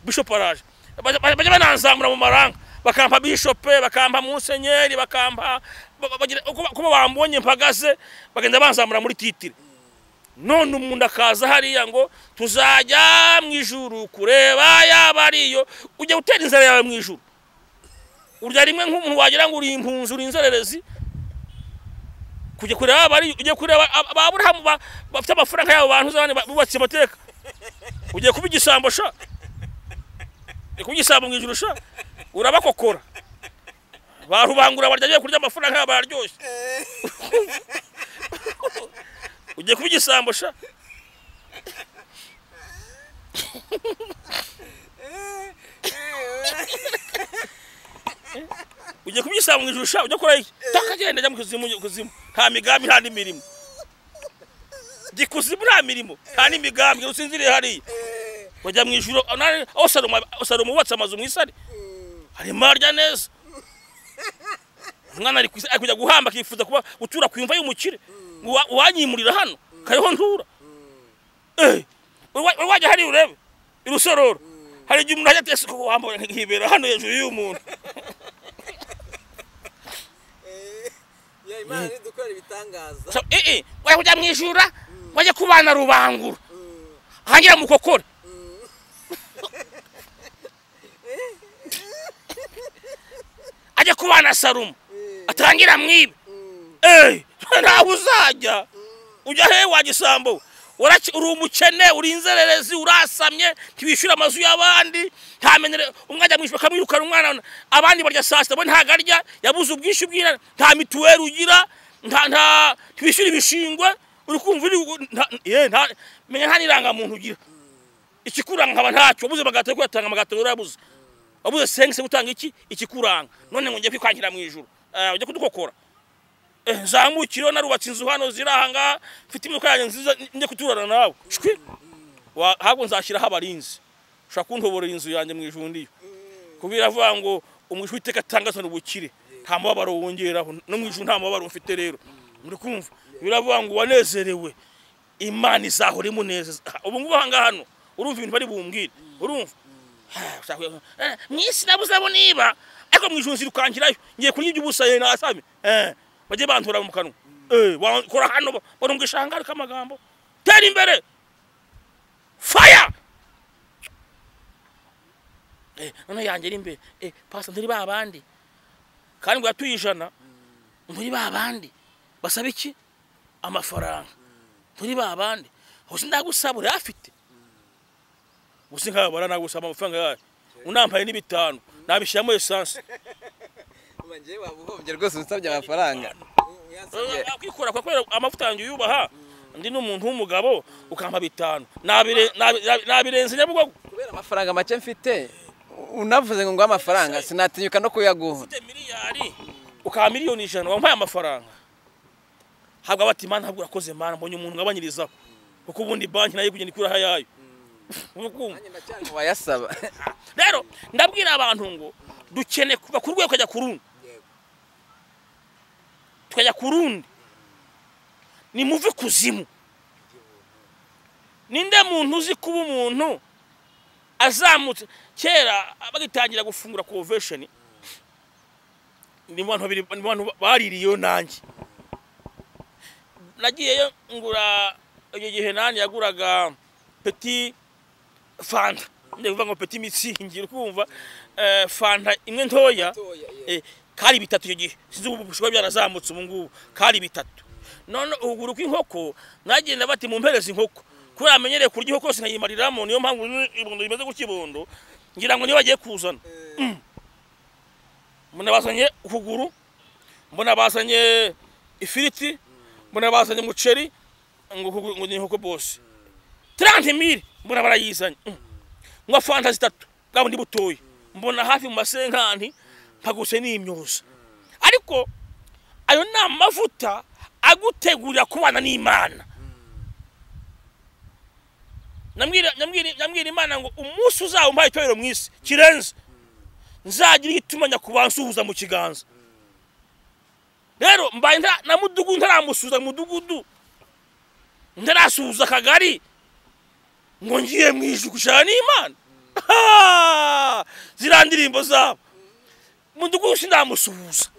bishoparaje bajya bananzamura mu maranga bakampa bishope bakampa musenyeri bakampa ba- ba- bagira- uko ba- uko bambonye mpagaze bagenda banzamura muri titire none umuntu akaza hariya ngo tuzajya mu ijuru kureba yaba ariyo ujya gutera inzara yawe mu ijuru urya rimwe nk'umuntu wagira ngo uri impunzi uri inzererezi kujya kureba yaba ariyo ujya kureba ab- aburahamu ba- bafite amafaranga yabo bantu z'abandi ba- bubatse amateka ugiye kuba igisambo sha ugiye kuba igisambo mu ijuru sha urabakokora barubangura barya agiye kurya amafaranga yabo bararyoshye ugiye kuba igisambo sha ugiye kubyisaba mu ijuru sha ujya kora iki takagenda ajya mu kuzimu mu kuzimu nta migambi nta n'imirimo jya ikuzimu nta mirimo nta n'imigambi ngo usinziriye hariya bajya mu ijuru aho nari- aho salomo salomo wubatse amazu mu isari harimo arya neza umwana ari ku isi- ari kujya guhamba akifuza kuba gutura ku imva y'umukire Uwa- uwanyimurira hano kariho ntura Eh, uri wa- uri wajya hariya urebe i rusororo hari igihe umuntu ajya atese kuko wambaye nkibera hano hejuru y'umuntu imana idukora ibitangaza So, eh, eh, wajya kujya mu ijura wajya kubana rubangura hangira mukokore ajya kubana sarumo atangira mwibe Eh, ntawe uzajya ujya he wa gisambo we? Waraki- uri umukene uri inzererezi urasamye ntiwishyura amazu y'abandi ntamenyere umwe ajya mwishyura akamwirukana umwana abandi barya saa sita we ntabwo arya yabuze ubwishyu bw'inana nta mituweli ugira nta nta ntiwishyura ibishingwe uri kumva uri gu- nta- ye, nta- menya nta n'irangamuntu ugira ikikuranga nkaba ntacyo wabuze amagato yo kuyatanga amagato urayabuze wabuze sengise gutanga iki ikikuranga none ngo njye kwikwangira mu ijuru Ah, ujye kudukokora Eh, nzamukire narubatse inzu hano ziri aha ngaha mfite imodoka yanjye nziza njye kuturana nawe shwi Wa- ahubwo nzashyiraho abarinzi ushobora kuntoborera inzu yanjye mu ijuru ndiyo kubera avuga ngo umwijwi iteka atangazwa ubukire nta mubabaro wongeraho no mu ijuru nta mubabaro mfite rero muri kumva biravuga ngo wanezerewe imana izahora imunezeza ubu ngubu aha ngaha hano urumva ibintu bari bumbwire urumva Ah, ushaka kuvuga ngo, "Eh, mu isi nabuze abo niba ariko mu ijuru nzirukangirayo ngiye kurya iby'ubusa yewe nasame Eh, bajye bantura mu kanwa Eh, wakora hano ba- barumvisha ahangari k'amagambo tera imbere faya Eh, none yanjye ari imbere Eh, pasa nturi ba bandi kandi ngo yatuye ijana nturi ba bandi basaba iki amafaranga nturi ba bandi hose ndagusaba urayafite gusa nk'aba bara nagusaba amafaranga yayo unampaye n'ibitanu nabishyiramo esanse Uba njyewe waba uhombye rwose unsabye amafaranga Yansabye. kwikora kwa kubera amavuta yanjye uyubaha ndi n'umuntu w'umugabo ukampa bitanu Nabire- nabi- nabirenze nyabugogo kubera amafaranga make mfite unavuze ngo nguhe amafaranga sinatinyuka no kuyaguha ufite miliyari ukaba miliyoni ijana wampaye amafaranga habwa bati mana ntabwo urakoze mana mbonye umuntu ngabanyirizaho kuko ubundi banki nayo kugenda ikuraho ayayo Uri kumva? Nanjye ndacyari mu bayasaba rero ndabwira abantu ngo dukeneye kuva ku rwego tukajya ku rundi tukajya ku rundi ni muve kuzimu ninde muntu uzi kuba umuntu azamutse kera bagitangira gufungura convention ni mu bantu babiri ni mu bantu baririyeyo nanjye nagiyeyo ngura icyo gihe nani yaguraga petit fanta ndavuga ngo peti mitsingi uri kumva Eh, fanta imwe ntoya Eh, kari bitatu icyo gihe sinzi ubu bishobora byarazamutse ubu ngubu kari bitatu none ukuguru kw'inkoko mwagenda bati mumpereze inkoko kubera amenyereye kurya inkoko yose nkayimariramo niyo mpamvu rino ibondo rimeze gutya ibondo ngira ngo niyo bagiye kuzana Mm. mbona bazanye ukuguru mbona bazanye ifiriti mbona bazanye umuceri ngo ukuguru- ngo ni inkoko bose 30 mili mbona barayizanye Mm. nywa fanta zitatu bwa bundi butoya mbona hafi mu masenkanti mpaguse n'imyuza ariko ayo ni amavuta agutegurira kubana n'imana Namwira- namwira namwira imana ngo umunsi uzaba umpaye itorero mu isi kirenze nzagira icyo itumanya ku bansuhuza mu kiganza rero mbaye ntara- na mudugudu ntaramusuhuza mu mudugudu ntarasuhuza akagari ngo ngiye mu ijuru gushana n'imana Ah! ziriya ndirimbo zabo mudugudu sindamusuhuza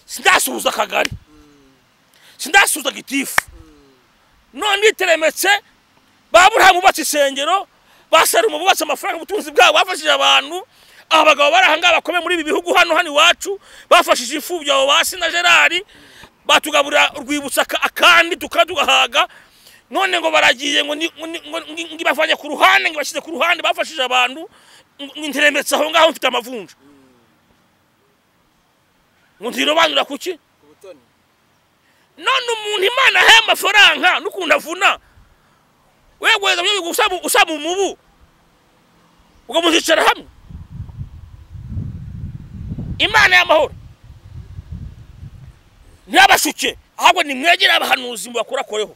sindasuhuza akagari sindasuhuza gitifu none nditeremetse ba burahamu bubatse isengero ba salomo bubatse amafaranga ubutunzi bwabo bafashije abantu aba bagabo bari aha ngaha bakomeye muri ibi bihugu hano hano iwacu bafashije imfubyi abo basi na gerard batugaburira urwibutso aka- akandi tukaba tugahaga none ngo baragiye ngo ni- ngo ni- ngo ni- ngo ibavanye ku ruhande ngo ibashyize ku ruhande bafashije abantu ngo ngo interemetse aho ngaho mfite amavunja ngo ntirobanura kuki none umuntu imana ahaye amafaranga n'ukuntu avuna wegweza byo usaba usaba umubu ukamuzicara hamwe imana y'amahoro ntiyabashuke ahubwo nimwegere abahanuzi mubakorakoreho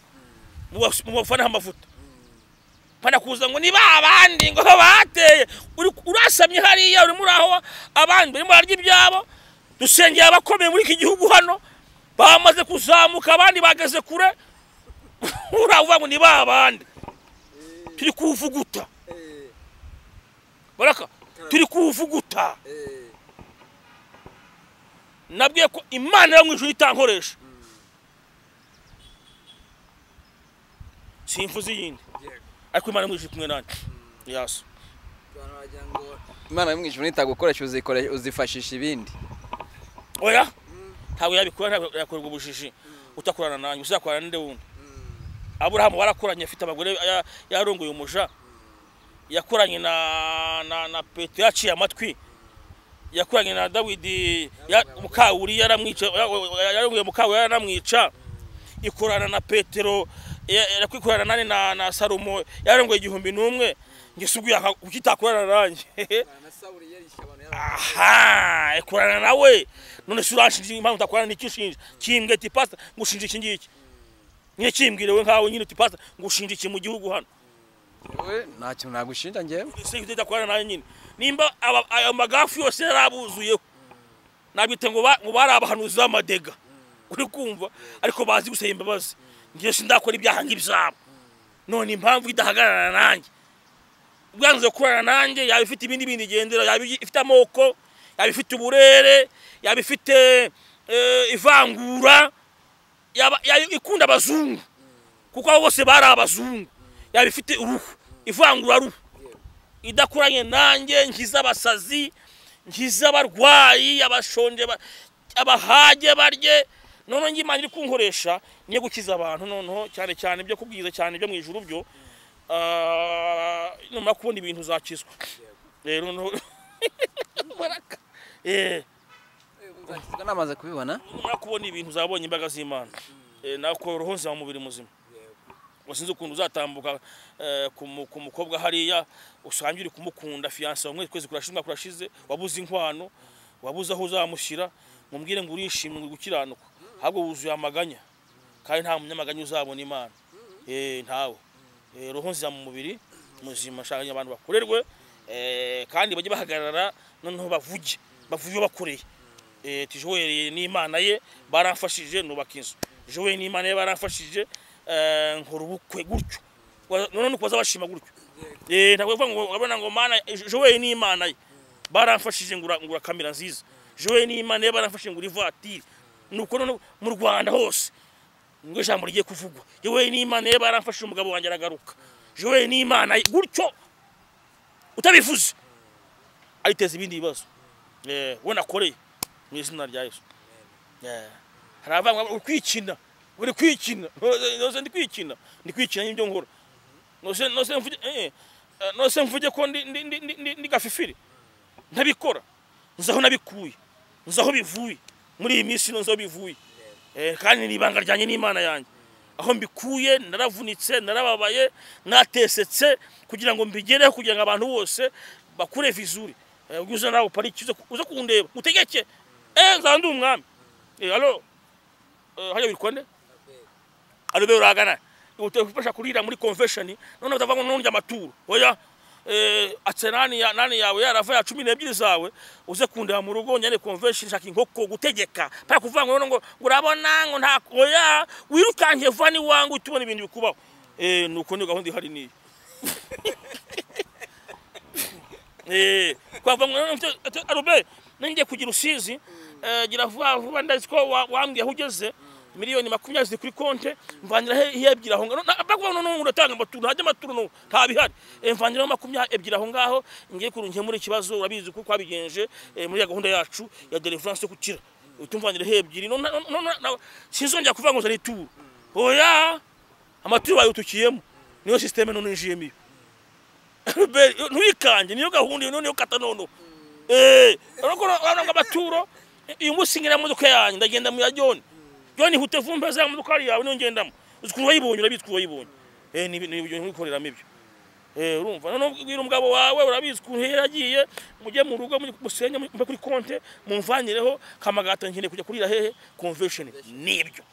mubas- mubafaneho amavuta pana kuza ngo ni ba bandi ngo bateye Uri- urasamye hariya urimo uraho abandi barimo bararya ibyabo dusengeye abakomeye muri iki gihugu hano bamaze kuzamuka abandi bageze kure uravuga ngo ni ba bandi turi kuvuguta baraka turi kuvuguta nabwiye ko imana yo mu ijuru itankoresha simvuze iyindi ariko imana yo mu ijuru iri kumwe nanjye yasa imana yo mu ijuru nitagukoresha uzikore- uzifashisha ibindi oya ntabwo yabikora ntabwo yakorerwa ubujiji utakorana nanjye uzakorana n'inde wundi aburahamu warakoranye afite abagore ya- yarongoye umuja yakoranye na na na petero yaciye amatwi yakoranye na dawidi ya- mukawuri yaramwica ya- ya- yarongoye mukawuri yaranamwica ikorana na petero ikorana nane na na sarumo yarongoye igihumbi n'umwe njye si ubwiye kuki itakorana nanjye na sawuri yarishe abantu aha ikorana nawe none si uranshinja impamvu utakorana n'iki ushinja kimbwe ati pasita ngo ushinje iki ngiki nyine kimbwire we nkawe nyine uti pasita ngo ushinje iki mu gihugu hano we nta kintu nagushinja njyewe ese utakorana nawe nyine nimba aba- ayo magafu yose yari abuzuyeho nabwite ngo ba- ngo bari abahanuzi b'amadega uri kumva ariko bazi gusaba imbabazi njye sindakora ibyaha nk'ibyabo none impamvu idahagarara nanjye ubwanze gukorana nanjye yaba ifite ibindi bindi igendera yaba ifite amoko yaba ifite uburere yaba ifite eh, ivangura yaba yaba ikunda abazungu kuko abo bose bari abazungu yaba ifite uruhu ivangura ruhu idakoranye nanjye nkiza abasazi nkiza abarwayi abashonje ba- abahage barye noneho nge imana iri kunkoresha niyo gukiza abantu noneho cyane cyane ibyo kubwiza cyane ibyo mu ijuru byo ah, numara kubona ibintu uzakizwa rero no- Muraka. Eh, uzakizwa namaze kubibona numara kubona ibintu uzabonye imbaraga z'imana Eh, nako roho nzima mubiri muzima wasinze ukuntu uzatambuka eh, ku mu- ku mukobwa hariya usange uri kumukunda fiyanse wamwe kwezi kurashize umwaka urashize wabuze inkwano wabuze aho uzamushyira mubwire ngo urishimye ngo gukiranuka ahubwo wuzuye amaganya kandi nta munyamaganya uzabona imana eh ntawe Eh, roho nzira mu mubiri muzima nshaka abantu bakorerwe eh, kandi bajye bahagarara noneho bavuge bavuge iyo bakoreye Eh, ati joel n'imana ye baramfashije nubaka inzu joel n'imana ye baramfashije eh, nkora ubukwe gutyo Wa- none nuko bazabashima gutyo Eh, ntabwo bivuga ngo urabona ngo mana joel n'imana ye baramfashije ngura ngura kamera nziza joel n'imana ye baramfashije ngura ivatiri nuko none mu rwanda hose ngo ijambo rigiye kuvugwa joel n'imana ye baramfashije umugabo wanjye aragaruka joel n'imana ye gutyo utabivuze ariteza ibindi bibazo Eh, we nakoreye mu izina rya yesu Eh, hari abavanga uri kwikina uri kwikina nose ndi kwikina ndi kwikina n'ibyo nkora nose nose mvuge eh, eh, nose mvuge ko ndi ndi ndi- ndi ndi- ndi gafifiri ntabikora nzi aho nabikuye nzi aho bivuye muri iyi minsi ino nzi aho bivuye Eh, kandi ni ibanga ryanjye n'imana yanjye aho mbikuye naravunitse narababaye natesetse kugira ngo mbigereho kugira ngo abantu bose bakure vizuri Eh, ujye uza nawe uparike uze- uze kundeba utegeke eh nzaba ndi umwami Eh, alo Eh, hajya witwa nde alobe uragana utafasha kurira muri convention none utavanga n'undi amaturo oya eh atse nani ya nani yawe yarava ya 12 zawe uze kundeba mu rugo nyane convention shaka inkoko gutegeka pa kuvanga ngo ngo urabona ngo nta oya wirukanke vani wangu utubona ibintu bikubaho eh nuko ni gahunda ihari niyo Eh, kwava ngo arobe nanjye kugira usizi eh, gira vuba vuba ndazi ko wa- wambwiye aho ugeze miliyoni makumyabiri ziri kuri konte mvangira he- he ebyiri aho ngaho bakuvuga ngo none uratanga amaturo hajya amaturo no nta bihari Eh, mvangira makumyabiri ebyiri aho ngaho ngiye kurungiye muri ikibazo urabizi ko twabigenje eh, muri ya gahunda yacu ya deliverance yo gukira utumvangira he ebyiri none- none- none- none- sinzongera kuvuga ngo zari ituro oya amaturo bayutukiyemo niyo systeme none ninjiyemo iyo Be- ntuyikanje niyo gahunda iyo noneho kata nono urabona amaturo uyu munsi ngira modoka yanjye ndagenda mu ya joni joni hute vumba za modoka yari yawe niyo ngendamo uzi ukuntu wayibonye urabizi ukuntu wayibonye Eh, ni ni ibyo ntubikoreramo ibyo Eh, urumva noneho ubwira umugabo wawe urabizi ukuntu yari yagiye mujye mu rugo mujye musenge mujye kuri konte mumvanyireho kamagato nkeneye kujya kurira hehe convention nibyo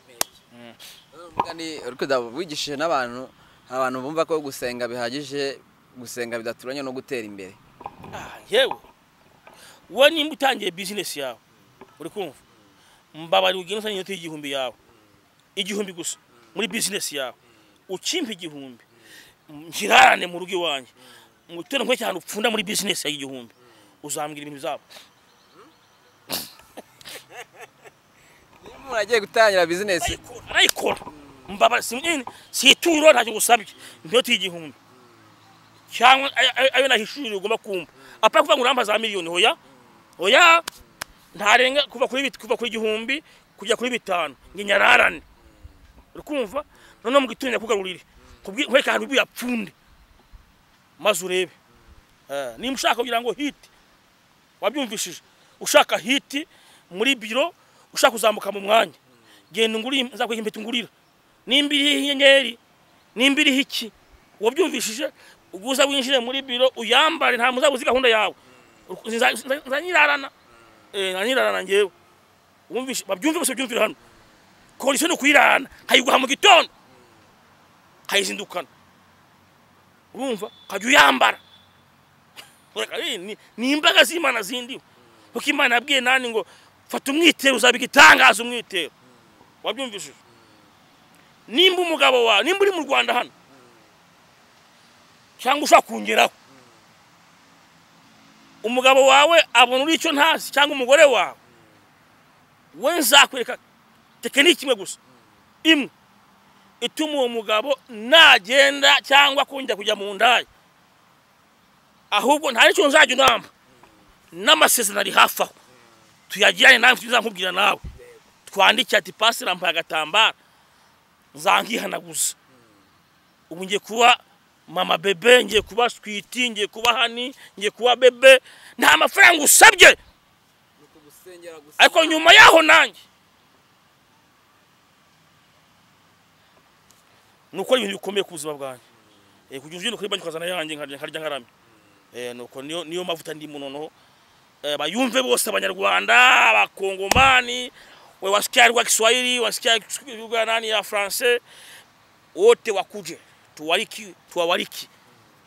umugani uri kujya wigishije n'abantu abantu bumva ko gusenga bihagije gusenga bidaturanye no gutera imbere Ah, yewe we nimba utangiye bizinesi yawe uri kumva mbabarira ugenda usanga inoti y'igihumbi yawe igihumbi gusa muri bizinesi yawe ukimpa igihumbi nkirarane mu rugo iwanjye mutere nkwe cyane upfunda muri bizinesi yawe igihumbi uzambwira ibintu byabo niba umuntu agiye gutangira bizinesi arayikora mbabara si nyine si ituro ntacyo gusabye inoti y'igihumbi cyangwa ayo- ayo- ayo nahishurira ugomba kumva apara kuvuga ngo urampa za miliyoni hoya oya ntarenga kuva kuri bit- kuva kuri igihumbi kujya kuri bitanu nge nyararane uri kumva noneho mu gitondo kugarurire nkwereka ahantu biyapfunde maze urebe Eh, nimba ushaka kugira ngo hiti wabyumvishije ushaka hiti muri biro ushaka kuzamuka mu mwanya genda nguri nzakwega impeta ngurira nimba iriho inyenyeri nimba iriho iki wabyumvishije uguza winjire muri biro uyambare nta muzabuzi gahunda yawe Nza- nza- nzanyirarana Eh, nzanyirarana ngewe wumvishe babyumve bose byumvira hano kondisiyo ni ukuyirana nkayiguha mu gitondo nkayizindukana urumva ukajya uyambara Ureka, eh, ni- ni imbaraga z'imana zindiwe kuko imana yabwiye nani ngo fata umwitero uzaba igitangaza umwitero wabyumvishije nimba umugabo wawe nimba uri mu rwanda hano cyangwa ushaka kongeraho umugabo wawe abona uri icyo ntazi cyangwa umugore wawe we nzakwereka tekiniki imwe gusa imwe ituma uwo mugabo nagenda cyangwa kongera kujya mu ndaya ahubwo nta n'icyo nzajya unamba n'amasezerano ari hafi aho tuyagirane nawe tuzamubwira nawe twandike ati pasire ampaye agatambaro zankihanaguza ubu ngiye kuba mama bebe ngiye kuba switi ngiye kuba hani ngiye kuba bebe nta mafaranga usabye ukugusengera gusa ariko nyuma yaho nanjye ni ukora ibintu bikomeye ku buzima bwanjye Eh, kugira ujye kuri banki ukazana yanjye nkarya nkarya nkaramya Eh, nuko niyo niyo mavuta ndimo noneho Eh, bayumve bose abanyarwanda abakongomani we wasikia lugha ya kiswahili wasikia lugha nani ya france wote wakuje tuwaliki tuwawaliki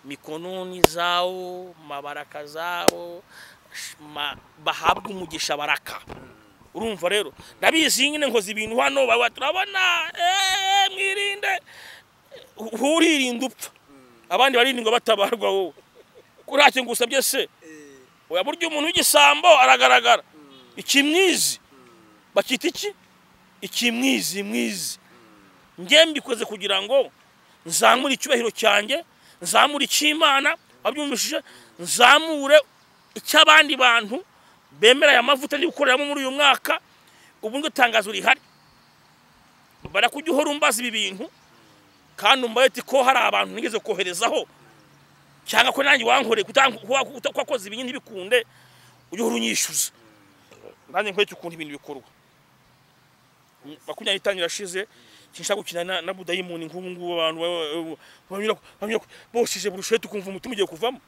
mikononi zao mabaraka zao sh- ma, bahabwe umugisha baraka urumva rero ndabizi nyine nkoze ibintu hano baba turabona eh, mwirinde Hu- huririnda upfa abandi barindwa batabarwa wowe kuracyo ngusabye se oya burya umuntu w'igisambo aragaragara ikimwizi bakita iki ikimwizi mwizi njye mbikoze kugira ngo nzamure icyubahiro cyanjye nzamure icy'imana wabyumvishije nzamure icy'abandi bantu bemera aya mavuta ndi gukoreramo muri uyu mwaka ubu ngo itangazo rihari barakujya uhora umbaza ibi bintu kandi umbaye uti ko hari abantu nigeze koherezaho cyangwa ko nanjye wankoreye kutank- kuba- kuta- ko wakoze ibintu ntibikunde ujye uhora unyishyuza nanjye nkwereke ukuntu ibintu bikorwa makumyabiri n'itanu irashize sinshaka gukina na- na budayimoni nk'ubu ngubu abantu ba- ba- banyura- banyura- boshije burushete ukumva umutima ugiye kuvamo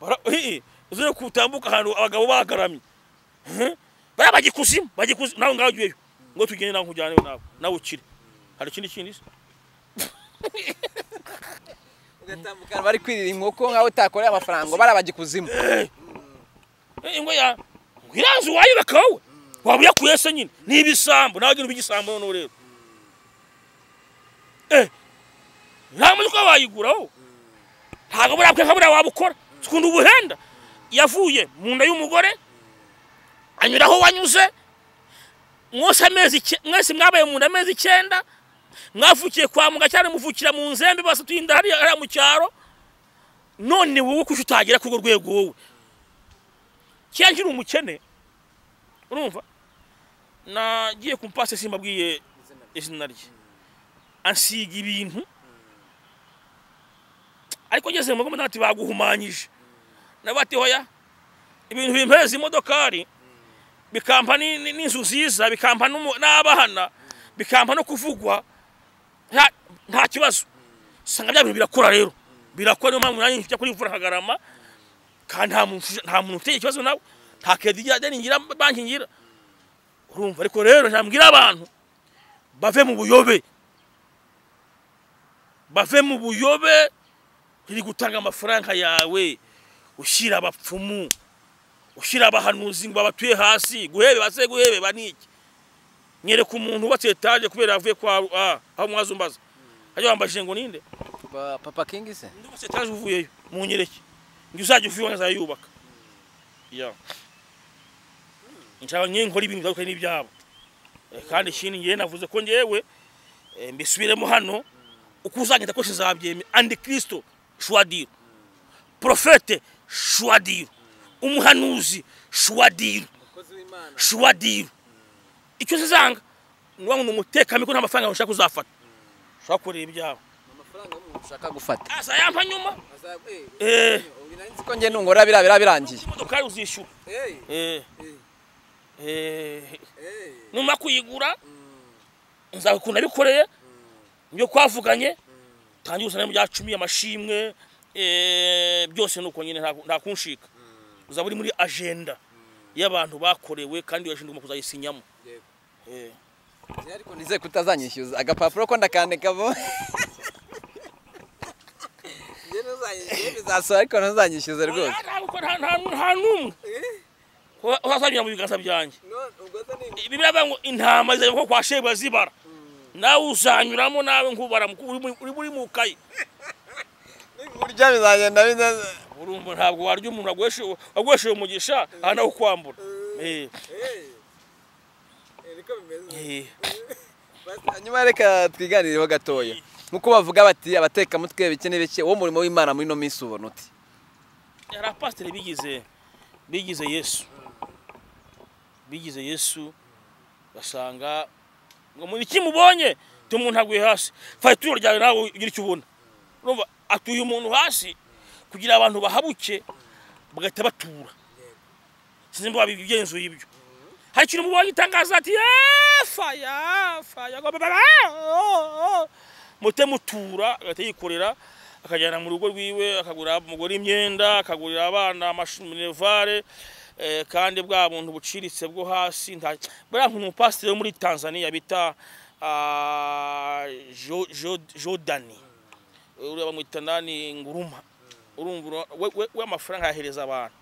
Bara- eh, eh, uzere kutambuka ahantu abagabo bagaramye Eh, bariya bajya ikuzimu bajya ikuzimu nawe ngaho ujyeyo ngo tugende nawe nkujyane nawe nawe ukire hari ikindi kindi se ugatambuka bari kwirira inkoko nk'aho utakoreye amafaranga ngo barabajya ikuzimu ingwe ya ngiranzu wayureka wowe waba uyakuye se nyine ni ibisambo nawe ugenda igisambo noneho rero eh ntamuntu uko wayigura wowe ntabwo burakwe nka buriya wabukora sikunda ubuhenda yavuye mu nda y'umugore anyura aho wanyuze mwose amezi icyenda- mwese mwabaye mu nda amezi icyenda mwavukiye kwa muga cyane muvukira mu nzembe basa tuhinda hariya hariya mu cyaro none wowe kuki utagera kuri urwo rwego wowe kiriya nkiri umukene urumva nagiye ku mpasi simbabwiye izina rye ansiga ibintu ariko ngeze mu rwanda ati baguhumanyije nabo ati hoya ibintu bimpeza imodokari bikampa ni- ni- n'inzu nziza bikampa n'umu- n'abana bikampa no kuvugwa nta- nta kibazo usanga bya bintu birakora rero birakora niyo mpamvu nanjye njya kuri imvura nkagarama kandi nta muntu nta muntu ufite ikibazo nawe nta kedi ijya ngira banki ngira urumva ariko rero nabwira abantu bave mu buyobe bave mu buyobe iri gutanga amafaranga yawe ushyira abapfumu ushyira abahanuzi ngo babatuye hasi guhebe base guhebe baniki nyereka umuntu ubatse etaje kubera avuye kwa ah, aho mwazumbaza ajya wambajije ngo ninde Ba- papa kingi se undi wese etaje uvuyeyo munyereke ngo uzajya uvuye azayubaka ya nshaka ngiye nkora ibintu bitandukanye n'ibyabo Eh, kandi ikindi ngewe navuze ko ngewe eh, mbisubiremo hano uko uzanyita kose zabyemera antikristo shwadiro profete shwadiro umuhanuzi shwadiro umukozi w'imana shwadiro icyo zizanga ni wa muntu umutekamiko nta mafaranga ushaka uzafata ushaka kureba ibyabo ni amafaranga y'umuntu ushaka ushaka gufata azayampa nyuma azaba Eh. ubu nari nzi ko ko njye nungora biriya biriya birangiye imodokari uzishyura eh Eh, eh eh, eh numara kuyigura nzakunda bikoreye nibyo twavuganye tangira usana mu bya cumi amashimwe eh, byose ni uko nyine nta- nta kunshika uzaba uri muri agenda y'abantu bakorewe kandi iyo agenda ugomba kuzayisinyamo Yego. Eh. Njye ariko nizeye kutazanyishyuza agapapuro ko ndakandikamo Njye ntuzanye- njye biza- bizasohora ariko ntuzanyishyuze rwose Nta- nta- nta- nta n'umwe Eh? uzazanyura mu biganza byanjye None ubwo se ni- bibiriya bavuga ngo intama zizajya nko kwa shebu zibara nawe uzanyuramo nawe nkubara mu- uri mu- uri muri mu kayi burya bizagenda bimeze urumva ntabwo warya umuntu wagweshewe wagweshewe umugisha aha nawe ukwambura Eh, Eh. Eh, niko bimeze. eh. nyuma reka twiganireho gatoya nk'uko bavuga bati abatekamutwe bike n'ibike uwo murimo w'imana muri ino minsi ubona uti hari abapasiteri bigize bigize yesu bigize yesu basanga ngo mu iki mubonye tu umuntu aguye hasi fata ituro ryawe nawe ugira icyo ubona urumva atuye umuntu hasi kugira abantu bahabuke bagahita batura sinzi mba bigenzuye ibyo hari ikintu mubonye itangaza ati yafa yafa yago- ba- ba- ba- oh, oh." mute mutura agahita yikorera akajyana mu rugo rwiwe akagurira umugore imyenda akagurira abana amash- minerivare eh, kandi bwa buntu buciritse bwo hasi nta buriya nk'umuntu umupasiteri wo muri tanzania bita ah, Jo- Jo- jodani uriya bamwita nani nguruma urumva ura- we- we- we amafaranga ayahereza abantu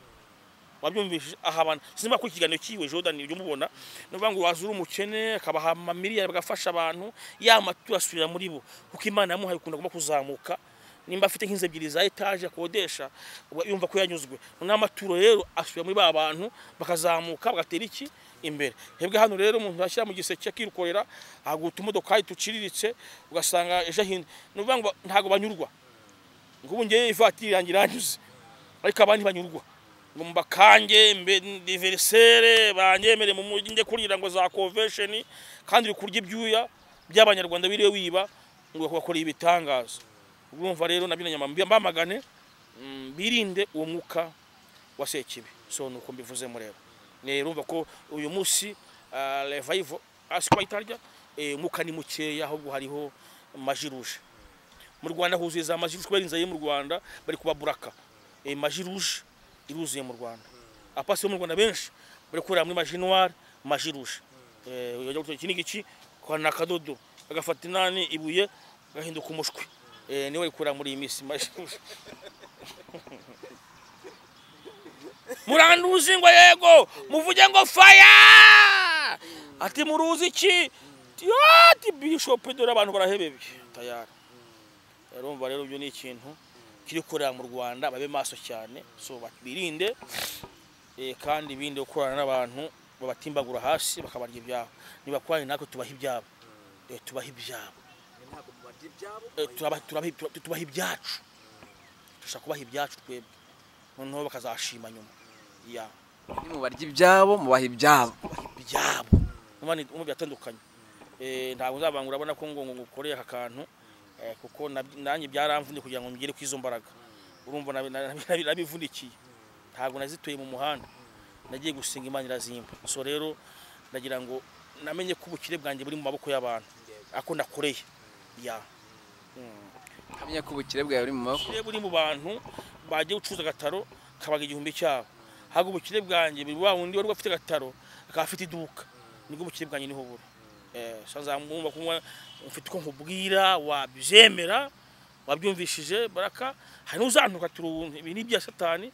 wabyumvise aha abantu sinimba kuri ikiganiro kiwe jordan ibyo mubona nivuga ngo wazura umukene akabaha amamiliyari bagafasha abantu ya maturo asubira muri bo kuko imana yamuhaye ukunda agomba kuzamuka nimba afite nk'inzu ebyiri za etaje akodesha uba yumva ko yanyuzwe n'amaturo rero asubira muri ba bantu bakazamuka bagatera iki imbere hebwe hano rero umuntu yashyira mu giseke akirukorera aguta umodokari tuciriritse ugasanga ejo ahindi ni ukuvuga ngo ba- ntabwo banyurwa ngo ubu ngewe ivatiri yanjye iranyuze ariko abandi banyurwa ngo mbakange mbe diverisere banyemere mu mujyi njye kurira ngo za convention kandi uri kurya ibyuya by'abanyarwanda biriwe wiba ngo bakora ibitangaza urumva rero na bino nyama mbamagane mm, birinde uwo mwuka wa sekibi so nuko mbivuzemo rero nerumva ko uyu munsi ah, revival asi itarya eh, umwuka ni mukeya ahubwo hariho majiruje mu rwanda huzuye za majiruje kubera inzara yo mu rwanda bari kubaburaka e, majiruje iruzuye mu rwanda apasi yo mu rwanda benshi bari kurira muri majinware majiruje Eh, ujya gutora iki n'iki kwana akadodo agafata inani ibuye agahinduka umushwi Eh, niwe bari kurira muri iyi minsi majiruje muranduzi ngo yego muvuge ngo faya ati muruzi iki Ti- ati bishop dore abantu barahebebye tayari urumva rero ibyo ni ikintu kiri gukorera mu rwanda babe maso cyane so birinde eh, kandi birinde gukorana n'abantu babatimbagura hasi bakabarya ibyabo nibakorane natwe tubaha ibyabo Eh, tubaha ibyabo Ntabwo mubarya ibyabo, Eh, turaba- turaba- tu- tubaha ibyacu dushaka kubaha ibyacu twebwe noneho bakazashima nyuma ya nimubarya ibyabo mubaha ibyabo ibyabo numva ni umwe byatandukanye Eh, ntabwo nzabanga urabona ko ngo ngo ngukoreye aka kantu eh, kuko nab- nanjye byaramvunye kugira ngo ngere ku izo mbaraga urumva nabi- nabi- nabi- nabivunikiye ntabwo nazituye mu muhanda nagiye gusenga imana irazimba so rero ndagira ngo namenye ko ubukire bwanjye buri mu maboko y'abantu ako nakoreye ya nkamenya ko ubukire bwawe buri mu maboko ubukire buri mu bantu bagiye gucuruza agataro kabaga igihumbi cyabo ntabwo ubukire bwanjye buri wa wundi wari ufite agataro akaba afite iduka nibwo ubukire bwanjye niho buri Eh, so nzamwumva kunywa mfite uko nkubwira wabyemera wabyumvishije baraka hari n'uzantuka turi ubu ibi ni ibya satani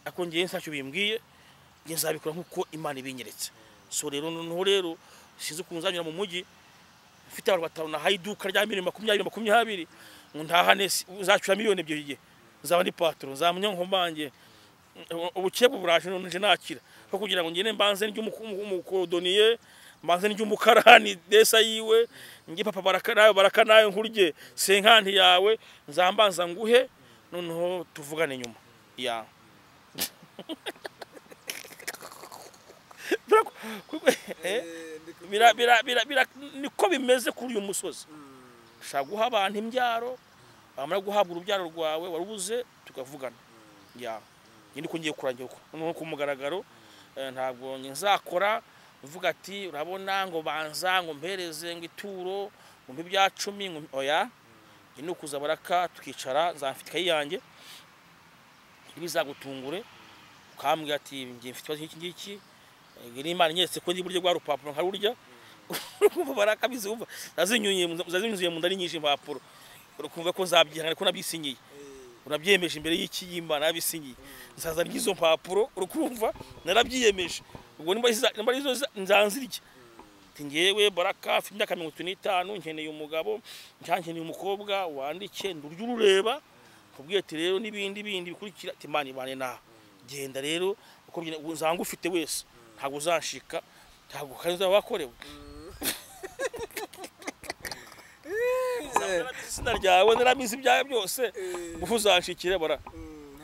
ariko njyewe ntacyo bimbwiye njye nzabikora nk'uko imana ibinyeretse so rero noneho rero sinzi ukuntu nzanyura mu mujyi mfite abantu batanu nahaye iduka rya miliyoni makumyabiri makumyabiri ngo ntahane si- uzacura miliyoni ebyiri igihe nzaba ndi patoro nzaba nyankomange ubukebwe buraje none nje nakira ko kugira ngo ngende mbanze nd'umukodoniye mbanze nd'umukarani desa yiwe nge papa baraka nawe baraka nawe nkurye senkanti yawe nzambanza nguhe noneho tuvugane nyuma ya eh eh, ndiko- bira, bira, bira, bira, niko bimeze kuri uyu musozi ushaka guha abantu imbyaro wamara guhabwa urubyaro rwawe warubuze tukavugana ya njye ndiko ngiye kurangira uko no ku mugaragaro eh, ntabwo nzakora uvuga ati urabona ngo banza ngo mpereze ngo ituro ngo mpe ibya cumi ngo mpe- oya njye ni ukuza baraka tukicara nzafite ikayi yanjye ntibizagutungure ukambwira ati njye mfite ikibazo nk'iki ngiki eh, n'imana inyeretse ko ndi buryo bwa rupapuro nkarurya urumva baraka bizumva zazinyuye mu- zazinyuzuye mu nda ari nyinshi impapuro urakumva ko nzabyihangana ko nabisinyiye urabyemeje imbere y'iki y'imana nabisinyiye nzazana izo mpapuro urukumva narabyiyemeje ubwo nimba iza- nimba arizo za- nzanzirya ati ngewe baraka afite imyaka mirongo itatu n'itanu nkeneye umugabo cyangwa nkeneye umukobwa wandike ndurya urureba nkubwiye ati rero n'ibindi bindi bikurikira ati imana ibane nawe genda rero uko ugenda- uzanga ufite wese ntabwo uzanshika ntabwo kandi uzaba wakorewe narabizi izina ryawe narabizi ibyawe byose ubu uzanshikire bara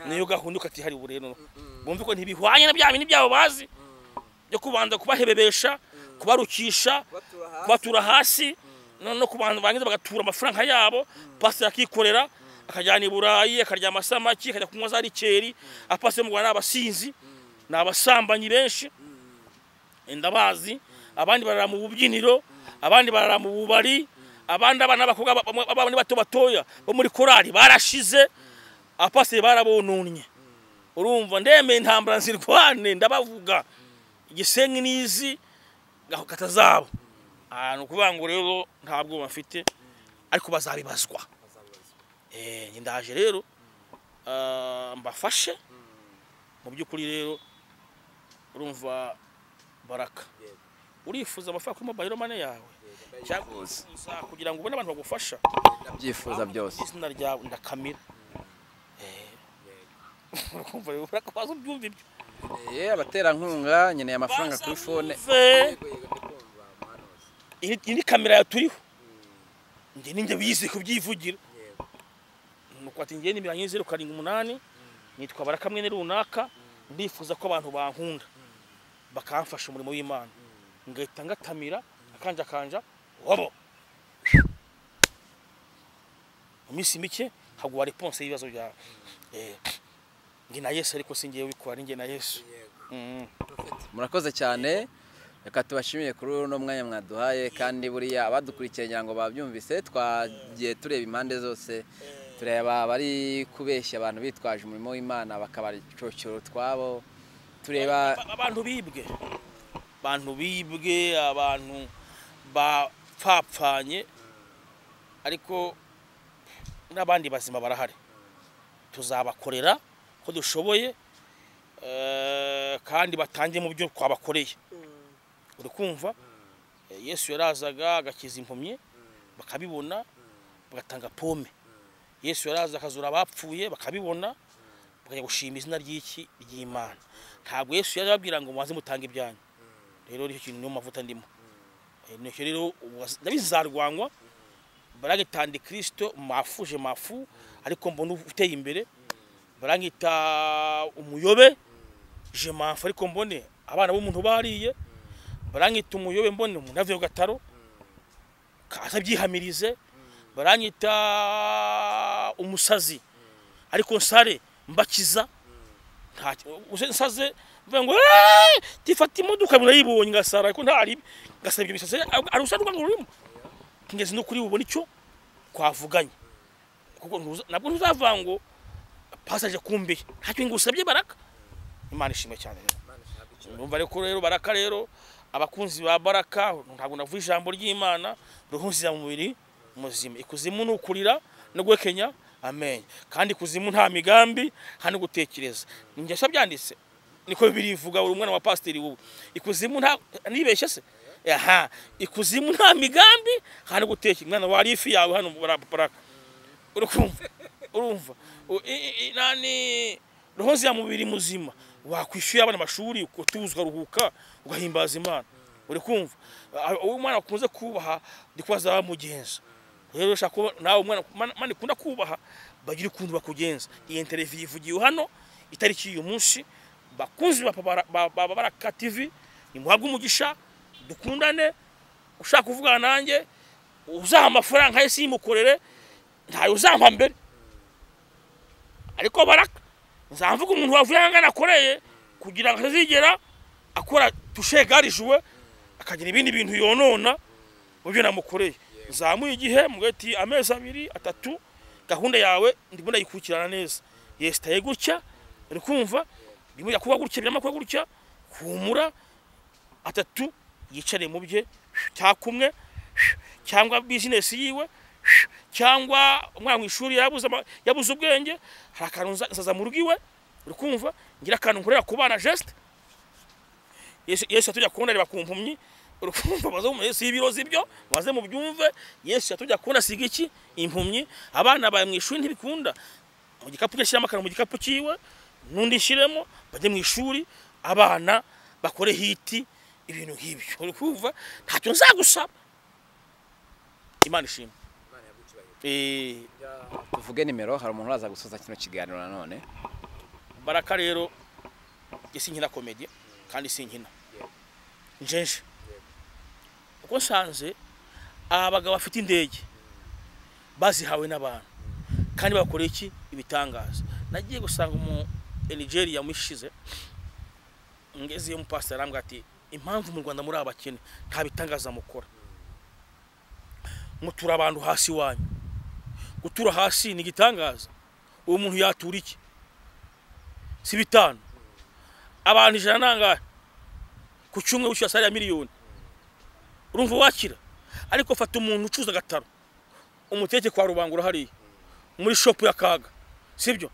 niyo gahunda ukatihariye ubu rero bumve ko ntibihwanye na bya bintu byabo bazi byo kubanza kubahebebesha kubarukisha batura hasi kubatura hasi no no ku bantu barangiza bagatura amafaranga yabo pasiteri akikorera akajyana i burayi akarya amasamaki akajya kunywa za rikeri apasiteri mu rwanda ni abasinzi ni abasambanyi benshi ndabazi abandi barara mu bubyiniro abandi barara mu bubari abandi abana b'abakobwa ba- bamwe- bamwe ni bato batoya bo muri korali barashize apasiteri barabononye urumva ndemeye intambara nzirwane ndabavuga igisenyi n'izi gahokata zabo ahantu ukuvuga ngo rero nta bwoba mfite ariko bazabibazwa Eh, njye ndaje rero ah, mbafashe mu by'ukuri rero urumva baraka Yego. urifuza amafaranga kuri mobile money yawe cyangwa Yifuza. urifuza kugira ngo ubone abantu bagufasha ndabyifuza byose izina ryawe ndakamira urumva rero baraka waza ubyumva ibyo Eh, abaterankunga nkeneye amafaranga kuri fone Baza yego yego ndikumva muhanuzi iyi iyi ni kamera yaturiho njye ninjye wize kubyivugira yego nuko ati njye nimero yanjye zeru karindwi umunani nitwa barakamwe ni runaka ndifuza ko abantu bankunda bakamfasha umurimo w'imana ngahita ngatamira akanjakanja wabo mu minsi mike haguha reponse y'ibibazo byawe Eh, njye na yesu ariko si njyewe ubikora ni njye na yesu yego Mm. murakoze cyane reka tubashimiye kuri uno mwanya mwaduhaye kandi buriya abadukurikiye ngira ngo babyumvise twagiye tureba impande zose tureba abari kubeshya abantu bitwaje umurimo w'imana bakabacocora utwabo tureba Ba- abantu bibwe abantu bibwe abantu bapfapfanye ariko n'abandi bazima barahari tuzabakorera ko dushoboye eh, kandi batangiye mu byo twabakoreye uri kumva Eh, yesu yarazaga agakiza impumyi bakabibona bagatanga pome yesu yaraza akazura abapfuye bakabibona bakajya gushima izina ry'iki ry'imana ntabwo yesu yari ababwira ngo mubanze mutange ibyanyu rero nicyo kintu niyo mavuta ndimo Eh, nicyo rero ubu- ndabizi zarwanywa baragita andikirisito mafuje mafu ariko mbona uteye imbere barangita umuyobe je mafu ariko mbone abana b'umuntu bariye barangita umuyobe mbone umuntu avuye ku gataro kaza byihamirize barangita umusazi ariko nsare mbakiza ntacyo uje nsaze mvuga ngo "Eeeh, tifata imodoka murayibonye ngasara ariko ntari ngasaba ibyo bisaze ari usa n'urwanda rurimo kingezi no kuri bubone icyo twavuganye kuko ntuza- nabwo ntuzavanga ngo pasaje kumbi ntacyo ngusabye baraka imana ishimwe cyane rero mana ishaka icyo numva ariko rero baraka rero abakunzi ba baraka ntabwo navuye ijambo ry'imana ruhunzira mu mubiri muzima ikuzimu ni ukurira no guhekenya amenyo kandi ikuzimu nta migambi nta no gutekereza ningesha byanditse niko birivuga buri mwana wa pasiteri wowe ikuzimu nta nibeshye se aha ikuzimu nta migambi nta no gutekereza mwana wari ifi yawe hano bara- baraka urukumva urumva U- i- i- nani rohoze ya mubiri muzima wakwishyuye abana amashuri utuza ukaruhuka ugahimbaza imana uri kumva Ah, uwo mwana wakunze kubaha ndi kubaza bamugenza rero ushaka kuba nawe umwana mana- mana ikunda kubaha bagira ukuntu bakugenza iyi interview ivugiwe hano itariki y'uyu munsi bakunzi ba Papa- ba- ba- ba baraka tv nimuhabwe umugisha dukundane ushaka kuvugana nanjye uzaha amafaranga ye simukorere ntayo uzampa mbere ariko baraka nzamvuga umuntu wavuye ahangana akoreye kugira ngo atazigera akora tushegarijwe akagira ibindi bintu yonona mu byo namukoreye zamuye igihe mugati amezi abiri atatu gahunda yawe ndimo ndayikurikirana neza yesitaye gutya uri kumva birimo kuba gutya birimo kuba gutya humura atatu yicare mu bye cyakumwe cyangwa bizinesi yiwe cyangwa umwana mu ishuri yabuze ama- yabuze ubwenge hari akantu nza- nzaza mu rugo iwe uri kumva ngira akantu nkorera ku bana gesite yesu yesu yatujya kubona reba ku mpumyi urukumva baza mu yesu y'ibirozi byo baze mu byumve yesu yatujya kubona asiga iki impumyi abana bawe mu ishuri ntibikunda mu gikapu cye shyiramo akantu mu gikapu cyiwe n'undi shyiremo bajye mu ishuri abana bakore hiti ibintu nk'ibyo uri kumva ntacyo nzagusaba imana ishimwe imana yagucyubahiro Eh, tuvuge nimero hari umuntu uraza gusoza kino kiganiro nanone baraka rero njye sinkina komedi kandi sinkina njenje uko nsanze aba bagabo bafite indege bazihawe n'abantu kandi bakoreye iki ibitangaza nagiye gusanga umu nigeria mushize ngezeyo umupasiteri arambwira ati impamvu mu rwanda muri abakene nta bitangaza mukora mutura abantu hasi wanyu gutura hasi ni igitangaza uwo muntu yatura iki si bitanu abantu ijana nangahe ku cyumwe wishyura sare ya miliyoni urumva wakira ariko fata umuntu ucuza agataro umuteke kwa rubangura hariya muri shopu ya kaga sibyo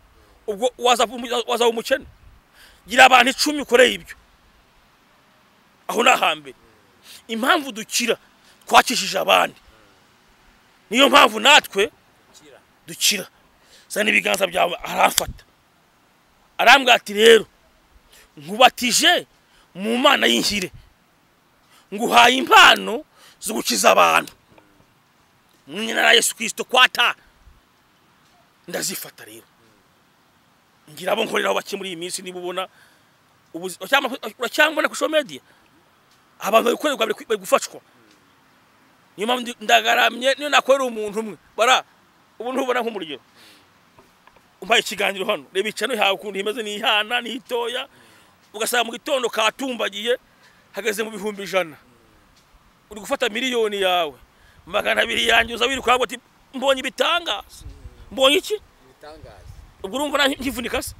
ubwo wazaba umu- wazaba umukene gira abantu icumi ukoreye ibyo aho ni ahambere impamvu dukira twakishije abandi niyo mpamvu natwe dukira zana ibiganza byawe arafata arambwira ati rero nkubatije mu mana y'inshyire nguhaye impano zo gukiza abantu mu nyina na yesu kirisito kwata ndazifata rero ngira abo nkoreraho bake muri iyi minsi niba ubona ubuzi- uracyambona uracyambona ku social media abantu babikorerwa bari ku- bari gufashwa niyo mpamvu ndi- ndagaramye niyo nakorera umuntu umwe bara ubu ntubona nk'umurugero umpaye ikiganiro hano reba icano yawe ukuntu imeze ni ihana ni itoya ugasanga mu gitondo katumbagiye hageze mu bihumbi ijana uri gufata miliyoni yawe magana abiri yanjye uza wiruka ngo ati mbonye ibitangaza mbonye iki ibitangaza ubwo urumva nta nkivunika se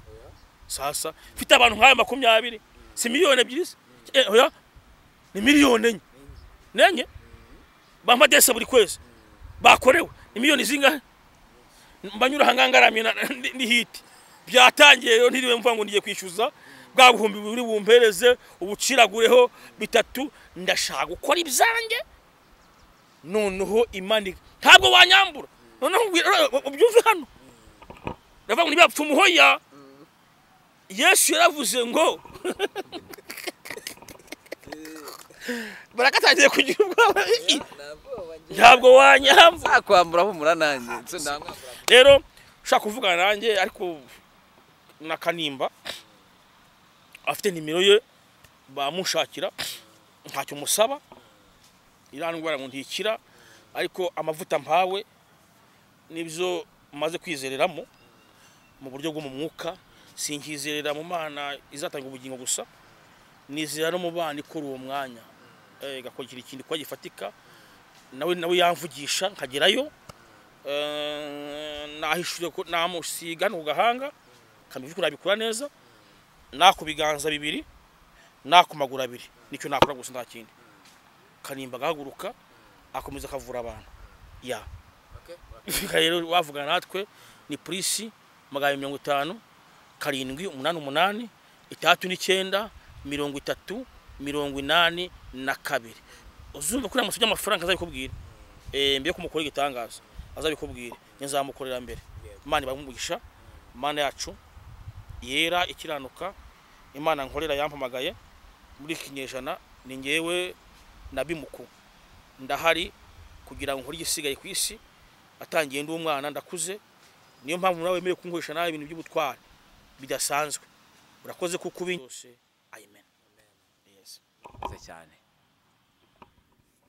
sasa mfite abantu nk'ayo makumyabiri si miliyoni ebyiri se Eh, oya ni miliyoni enye nenye bampa dese buri kwezi bakorewe ni miliyoni zingahe mbanyura aha ngaha ngaramye na- ndi- ndi hiti byatangiye rero ntiriwe mvuga ngo ngiye kwishyuza bwa buhumbi buri bumpereze ubuciragureho bitatu ndashaka gukora ibyanjye noneho imana ntabwo wanyambura noneho ubwi- ubyumve hano ndavuga ngo ntibapfa umuhoya yesu yaravuze ngo barakatangiye kugira ubwoba Ii, ntabwoba ngira ntabwo wanyambura nzakwambura humura nanjye nso namwambura rero ushaka kuvugana nanjye ariko na kanimba afite nimero ye bamushakira ntacyo musaba iriya ndwara ngo ntikira ariko amavuta mpawe nibyo maze kwizereramo mu buryo bwo mu mwuka sinkizerera mu mana izatanga ubugingo gusa nizera no mu bana ikora uwo mwanya Eh, igakora ikindi kuba gifatika nawe nawe yamvugisha nkagerayo nahishuye ko namusiga no gahanga kamivuko nabikora neza nako biganza bibiri nako maguru abiri nicyo nakora gusa nta kindi kanimba gahaguruka akomeza akavura abantu ya okay Fika rero wavugana natwe ni polisi magana mirongo itanu karindwi umunani umunani itandatu n'icyenda mirongo itatu mirongo inani na kabiri uzumva ko uramutse ujya amafaranga azabikubwira eh, mbere yo kumukora igitangaza azabikubwira nzamukorera mbere imana ibamumugisha imana yacu yera ikiranuka imana nkorera yampamagaye muri iki kinyejana ni ngewe na bimuku ndahari kugira ngo nkore igisigaye ku isi atangiye ndi umwana ndakuze niyo mpamvu nawe wemerewe kunkoresha nawe ibintu by'ubutwari bidasanzwe urakoze kuko ubi yose amen yes mwiza cyane